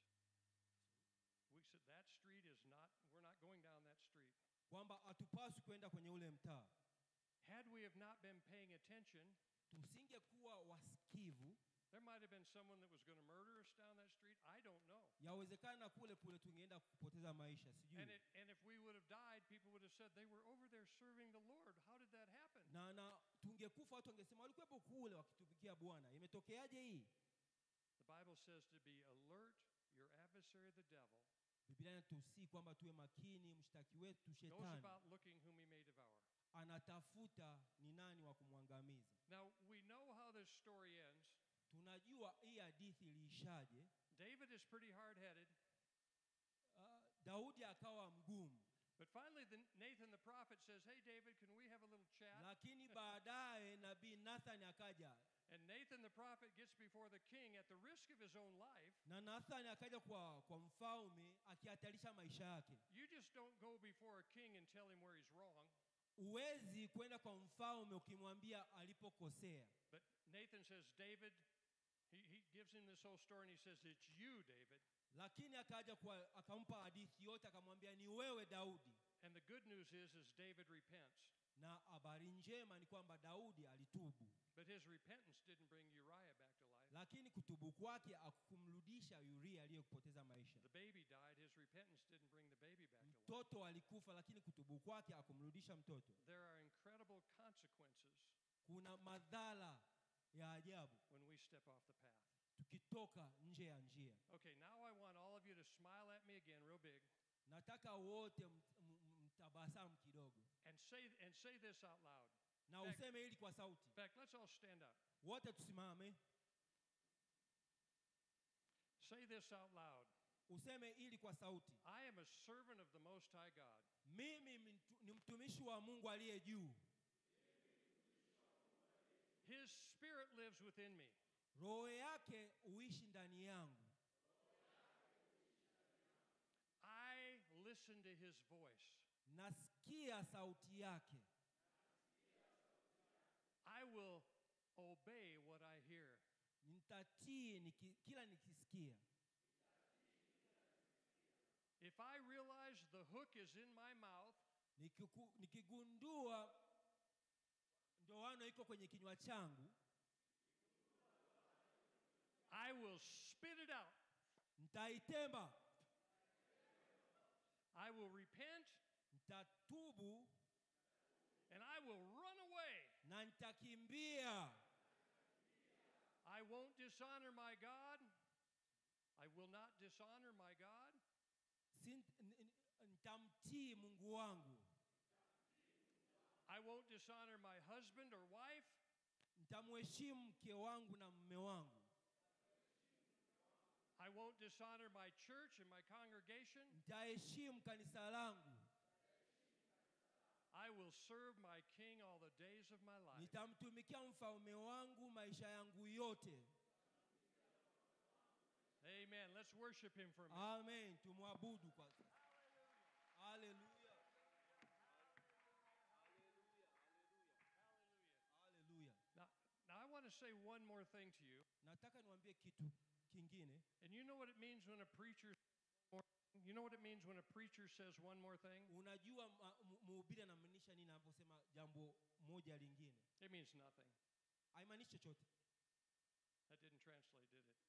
We said that street is not. We're not going down that street. kwamba hatupaswi kwenda kwenye ule mtaa Had we have not been paying attention, tusingekuwa wasikivu there might have been someone that was going to murder us down that street. I don't know. yawezekana kule kule tungeenda kupoteza maisha And, sijui it, and if we would have died, people would have said they were over there serving the Lord. How did that happen? na na tungekufa watu wangesema walikuwepo kule wakitumikia bwana imetokeaje hii The Bible says to be alert, your adversary, the devil, biblia inatusii kwamba tuwe makini mshtaki wetu goes shetani about looking whom he may devour. anatafuta ni nani wa kumwangamiza Now, we know how this story ends. tunajua hii hadithi iliishaje David is pretty hard headed, uh, daudi akawa mgumu but finally, the, Nathan the prophet says, Hey, David, can we have a little chat? lakini baadaye nabii nathani akaja And Nathan the prophet gets before the king at the risk of his own life. na nathani akaja kwa, kwa mfalme akihatarisha maisha yake You just don't go before a king and tell him where he's wrong. huwezi kwenda kwa mfalme ukimwambia alipokosea But Nathan says, David, he, he gives him this whole story and he says, It's you, David. lakini akaja kwa akampa hadithi yote akamwambia ni wewe daudi And the good news is, is David repents. na habari njema ni kwamba daudi alitubu But his repentance didn't bring Uriah back to life. lakini kutubu kwake akumrudisha yuria aliyekupoteza maisha The baby died. His repentance didn't bring the baby back to life. mtoto alikufa lakini kutubu kwake akumrudisha mtoto There are incredible consequences kuna madhara ya ajabu when we step off the path. tukitoka nje ya njia Okay, now I want all of you to smile at me again, real big, nataka wote mt- m- mtabasamu kidogo and say and say this out loud. na In fact, useme hili kwa sauti in fact, let's all stand up. wote tusimame Say this out loud. useme hili kwa sauti I am a servant of the Most High God. mimi mtu- ni mtumishi wa mungu aliye juu His Spirit lives within me. roho yake huishi ndani yangu I listen to His voice. nasikia sauti yake I will obey what I hear. nitatii niki, kila nikisikia If I realize the hook is in my mouth, Nikiku, nikigundua ndoano iko kwenye kinywa changu I will spit it out. nitaitemba I will repent nitatubu and I will run away. na nitakimbia I won't dishonor my God. I will not dishonor my God. Si- n- n- nitamtii mungu wangu I won't dishonor my husband or wife. nitamheshimu mke wangu na mme wangu I won't dishonor my church and my congregation. nitaheshimu kanisa langu I will serve my king all the days of my life. nitamtumikia mfalme wangu maisha yangu yote Amen. Let's worship him for a minute. amen tumwabudu kwa haleluya haleluya Now, now I want to say one more thing to you. nataka niwaambie kitu kingine And you know what it means when a preacher you know what it means when a preacher says one more thing? unajua ma- mu- mhubiri anamaanisha nini anaposema jambo moja lingine It means nothing. haimaanishi chochote That didn't translate, did it?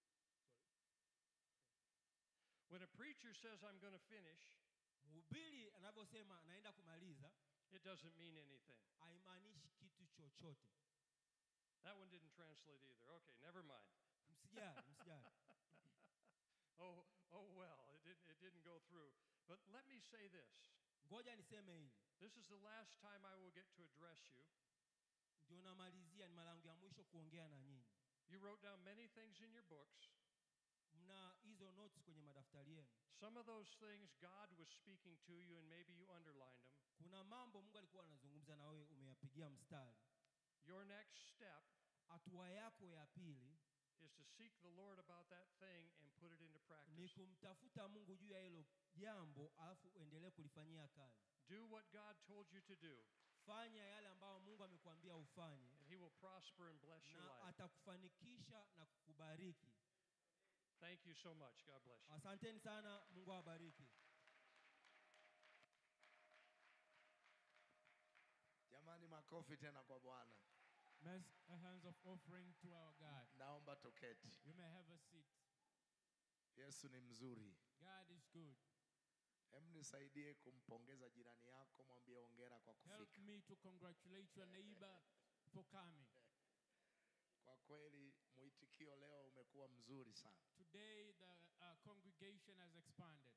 When a preacher says I'm going to finish, mhubiri anavyosema anaenda kumaliza it doesn't mean anything. haimaanishi kitu chochote That one didn't translate either. Okay, never mind. msijali msijali Oh, oh well, it didn't, it didn't go through. But let me say this. ngoja niseme hili This is the last time I will get to address you. ndio namalizia, ni mara yangu ya mwisho kuongea na nyinyi. You wrote down many things in your books. Mna hizo notes kwenye madaftari yenu. Some of those things God was speaking to you, and maybe you underlined them. Kuna mambo Mungu alikuwa anazungumza na wewe, umeyapigia mstari. Your next step Hatua yako ya pili is to seek the Lord about that thing and put it into ni practice. kumtafuta Mungu juu ya hilo jambo, alafu uendelee kulifanyia kazi. Do what God told you to do, Fanya yale ambayo Mungu amekuambia ufanye, and He will prosper and bless your na life. atakufanikisha na kukubariki. Thank you so much. God bless you. Asanteni sana, Mungu awabariki. Jamani, makofi tena kwa Bwana. Let's a hands of offering to our God. Naomba toketi. You may have a seat. Yesu ni mzuri. God is good. Hem, nisaidie kumpongeza jirani yako, mwambie hongera kwa Help kufika. me to congratulate your neighbor for coming. Kwa kweli mwitikio leo umekuwa mzuri sana Today, the uh, congregation has expanded.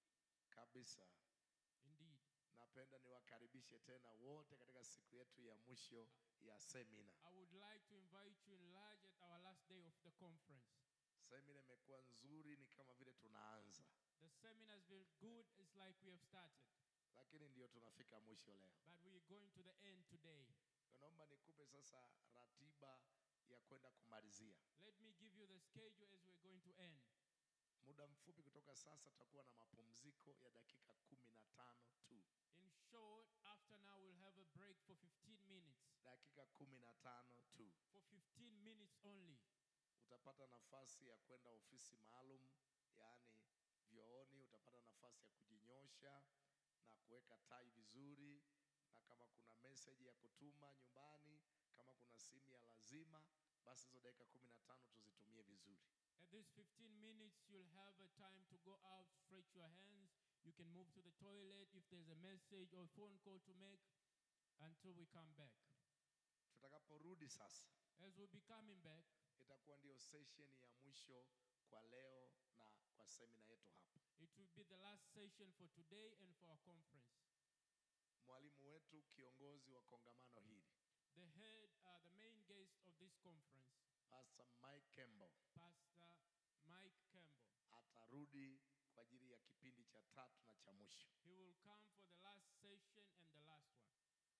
kabisa. Indeed. Napenda niwakaribishe tena wote katika siku yetu ya mwisho ya semina. I would like to invite you in large at our last day of the conference. Semina imekuwa nzuri, ni kama vile tunaanza, The seminar has been good. It's like we have started, lakini ndio tunafika mwisho leo. but we're going to the end today. Naomba nikupe sasa ratiba ya kwenda kumalizia. Let me give you the schedule as we're going to end. Muda mfupi kutoka sasa tutakuwa na mapumziko ya dakika kumi na tano tu, In short, after now, we'll have a break for 15 minutes. dakika kumi na tano tu. For 15 minutes only. Utapata nafasi ya kwenda ofisi maalum, yaani vyooni. Utapata nafasi ya kujinyosha na kuweka tai vizuri, na kama kuna message ya kutuma nyumbani, kama kuna simu ya lazima, basi hizo dakika kumi na tano tuzitumie vizuri. At this 15 minutes, you'll have a time to go out, stretch your hands. You can move to the toilet if there's a message or phone call to make until we come back. Tutakaporudi sasa, As we'll be coming back, itakuwa ndio session ya mwisho kwa leo na kwa semina yetu hapa. it will be the last session for today and for our conference. Mwalimu wetu kiongozi wa kongamano hili The head, uh, the main guest of this conference, Pastor Mike Campbell Pastor Mike Campbell, atarudi kwa ajili ya kipindi cha tatu na cha mwisho, he will come for the last session and the last one.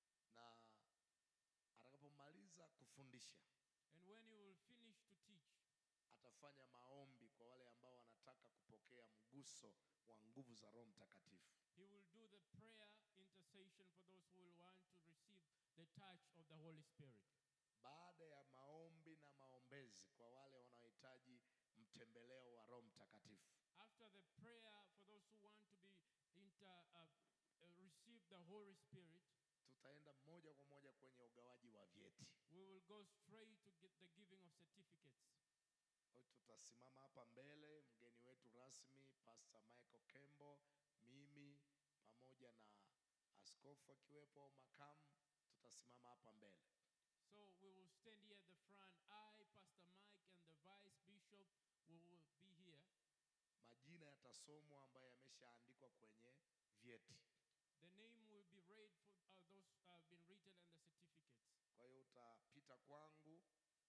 na atakapomaliza kufundisha And when he will finish to teach, atafanya maombi kwa wale ambao wanataka kupokea mguso wa nguvu za Roho Mtakatifu. He will do the prayer intercession for those who will want to receive the touch of the Holy Spirit. Baada ya maombi na maombezi kwa wale wanaohitaji mtembeleo wa Roho Mtakatifu, After the prayer for those who want to be inter, uh, uh, receive the Holy Spirit, tutaenda moja kwa moja kwenye ugawaji wa vyeti. we will go straight to get the giving of certificates. Kwa hiyo tutasimama hapa mbele, mgeni wetu rasmi Pastor Michael Kembo, mimi pamoja na askofu akiwepo au makamu, tutasimama hapa mbele. So we will stand here at the front. I, Pastor Mike, and the Vice Bishop we will be here. Majina yatasomwa ambayo yameshaandikwa kwenye vyeti. The name will be read for uh, those uh, have been written and the certificates. Kwa hiyo utapita kwangu,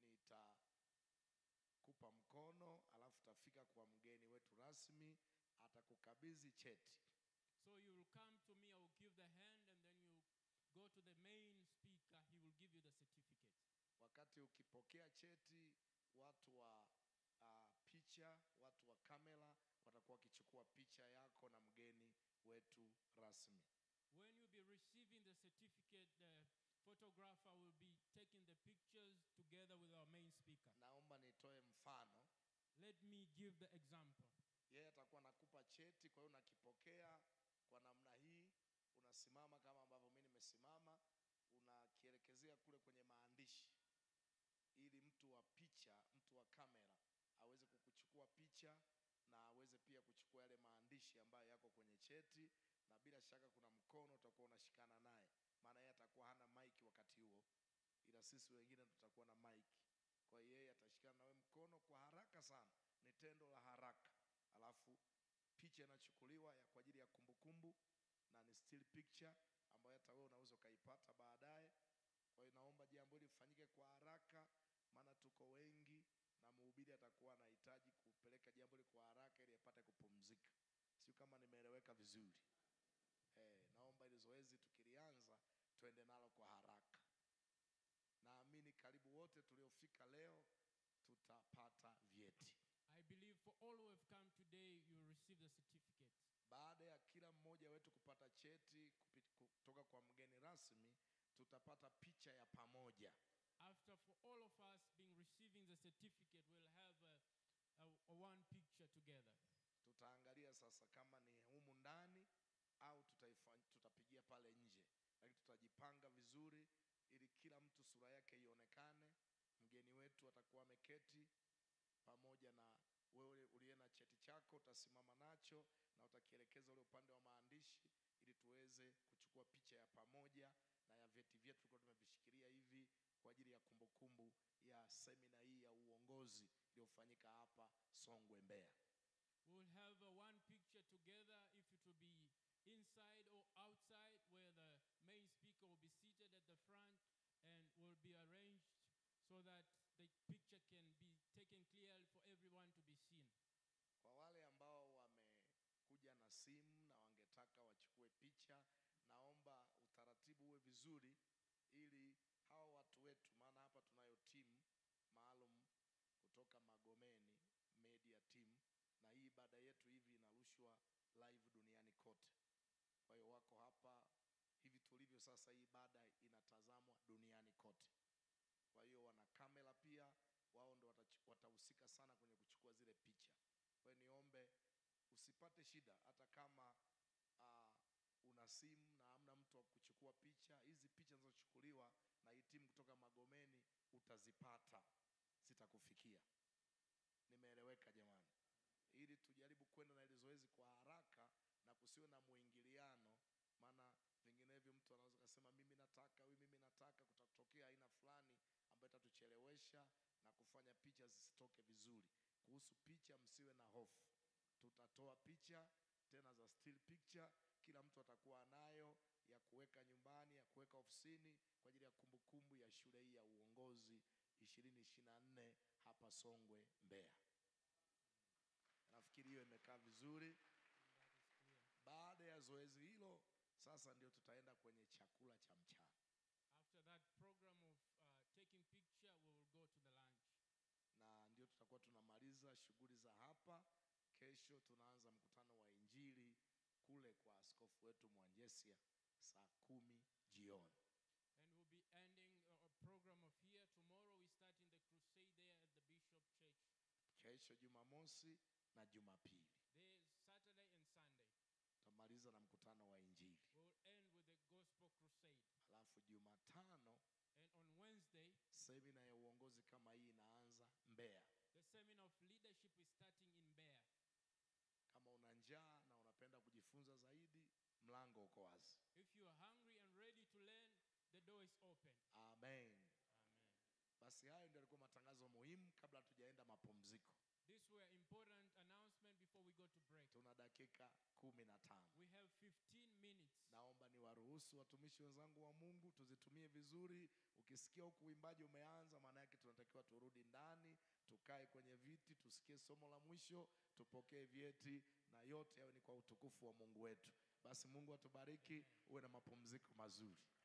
nitakupa mkono, alafu utafika kwa mgeni wetu rasmi, atakukabidhi cheti. So you will come to me, I will give the hand, and then you go to the main speaker, he will give you the certificate. Wakati ukipokea cheti, watu wa uh, picha, watu wa kamera watakuwa wakichukua picha yako na mgeni wetu rasmi. When you'll be receiving the certificate, the photographer will be taking the pictures together with our main speaker. Naomba nitoe mfano. Let me give the example. Yeye atakuwa nakupa cheti, kwa hiyo unakipokea kwa namna hii, unasimama kama ambavyo mimi nimesimama, unakielekezea kule kwenye maandishi, ili mtu wa picha, mtu wa kamera aweze kukuchukua picha na aweze pia kuchukua yale maandishi ambayo yako kwenye cheti, na bila shaka kuna mkono utakuwa unashikana naye, maana yeye atakuwa hana maiki wakati huo, ila sisi wengine tutakuwa na maiki. Kwa hiyo yeye atashikana nawe mkono kwa haraka sana, ni tendo la haraka, alafu picha inachukuliwa ya kwa ajili ya kumbukumbu na ni still picture ambayo hata wewe unaweza ukaipata baadaye. Kwa Kwa hiyo naomba jambo hili lifanyike kwa haraka, maana tuko wengi na mhubiri atakuwa anahitaji kupeleka jambo hili kwa haraka ili apate kupumzika. Sio kama nimeeleweka vizuri. Eh, naomba ili zoezi tukilianza tuende nalo kwa haraka. Naamini karibu wote tuliofika leo tutapata vyeti. I believe for all who have come today, you will receive the certificate. Baada ya kila mmoja wetu kupata cheti kupi- kutoka kwa mgeni rasmi, tutapata picha ya pamoja. After for all of us being receiving the certificate, we'll have a, a, a one picture together. Tutaangalia sasa kama ni humu ndani au tutaifanya, tutapigia pale nje, lakini tutajipanga vizuri ili kila mtu sura yake ionekane. Mgeni wetu atakuwa ameketi pamoja na wewe uliye na cheti chako, utasimama nacho na utakielekeza ule upande wa maandishi, ili tuweze kuchukua picha ya pamoja na ya vyeti vyetu tulikuwa tumevishikilia hivi kwa ajili ya kumbukumbu ya semina hii ya uongozi iliyofanyika hapa Songwe, Mbeya. We'll have a one picture together if it will be inside or outside, where the main speaker will be seated at the front and will be arranged so that the picture can be taken clearly for everyone to be seen. Kwa wale ambao wamekuja na simu na wangetaka wachukue picha, naomba utaratibu uwe vizuri, ili hawa watu wetu, maana hapa tunayo timu maalum kutoka Magomeni media team, na hii ibada yetu hivi inarushwa live duniani kote. Kwa hiyo wako hapa hivi tulivyo sasa, hii ibada inatazamwa duniani kote. Kwa hiyo wana kamera pia, wao ndo watachu- watahusika sana kwenye kuchukua zile picha. Kwa hiyo niombe usipate shida, hata kama uh, una simu na hamna mtu wa kuchukua picha. Hizi picha zinazochukuliwa na hii timu kutoka Magomeni utazipata, zitakufikia. Nimeeleweka jamani? Ili tujaribu kwenda na ile zoezi kwa haraka na kusiwe na mwingiliano, maana vinginevyo mtu anaweza kusema mimi nataka, huyu mimi nataka, kutatokea aina fulani ambayo itatuchelewesha na kufanya picha zisitoke vizuri. Kuhusu picha, msiwe na hofu, tutatoa picha tena za still picture, kila mtu atakuwa nayo ya kuweka nyumbani, ya kuweka ofisini kwa ajili ya kumbukumbu ya shule hii ya uongozi ishirini ishirini na nne hapa Songwe, Mbeya. Nafikiri hiyo imekaa vizuri. Baada ya zoezi hilo, sasa ndio tutaenda kwenye chakula cha mchana, After that program of uh, taking picture, we will go to the lunch. na ndio tutakuwa tunamaliza shughuli za hapa. Kesho tunaanza mkutano wa Injili kule kwa askofu wetu Mwanjesia saa kumi jioni. And we'll be ending a a program of here. Tomorrow we start in the crusade there at the Bishop Church. Kesho Jumamosi na Jumapili There's Saturday and Sunday. tutamaliza na mkutano wa Injili, We will end with the gospel crusade. halafu Jumatano And on Wednesday, semina ya uongozi kama hii inaanza Mbeya. the seminar of leadership is starting in Bear. Kama una njaa na unapenda kujifunza zaidi, mlango uko wazi. If you are hungry and ready to learn, the door is open. Amen. Amen. Basi hayo ndio yalikuwa matangazo muhimu kabla hatujaenda mapumziko. These were important announcements before we go to break. Tuna dakika kumi na tano. We have 15 minutes. Naomba niwaruhusu watumishi wenzangu wa Mungu tuzitumie vizuri. Ukisikia huku uimbaji umeanza, maana yake tunatakiwa turudi ndani, tukae kwenye viti, tusikie somo la mwisho, tupokee vyeti, na yote yawe ni kwa utukufu wa Mungu wetu. Basi Mungu atubariki, uwe na mapumziko mazuri.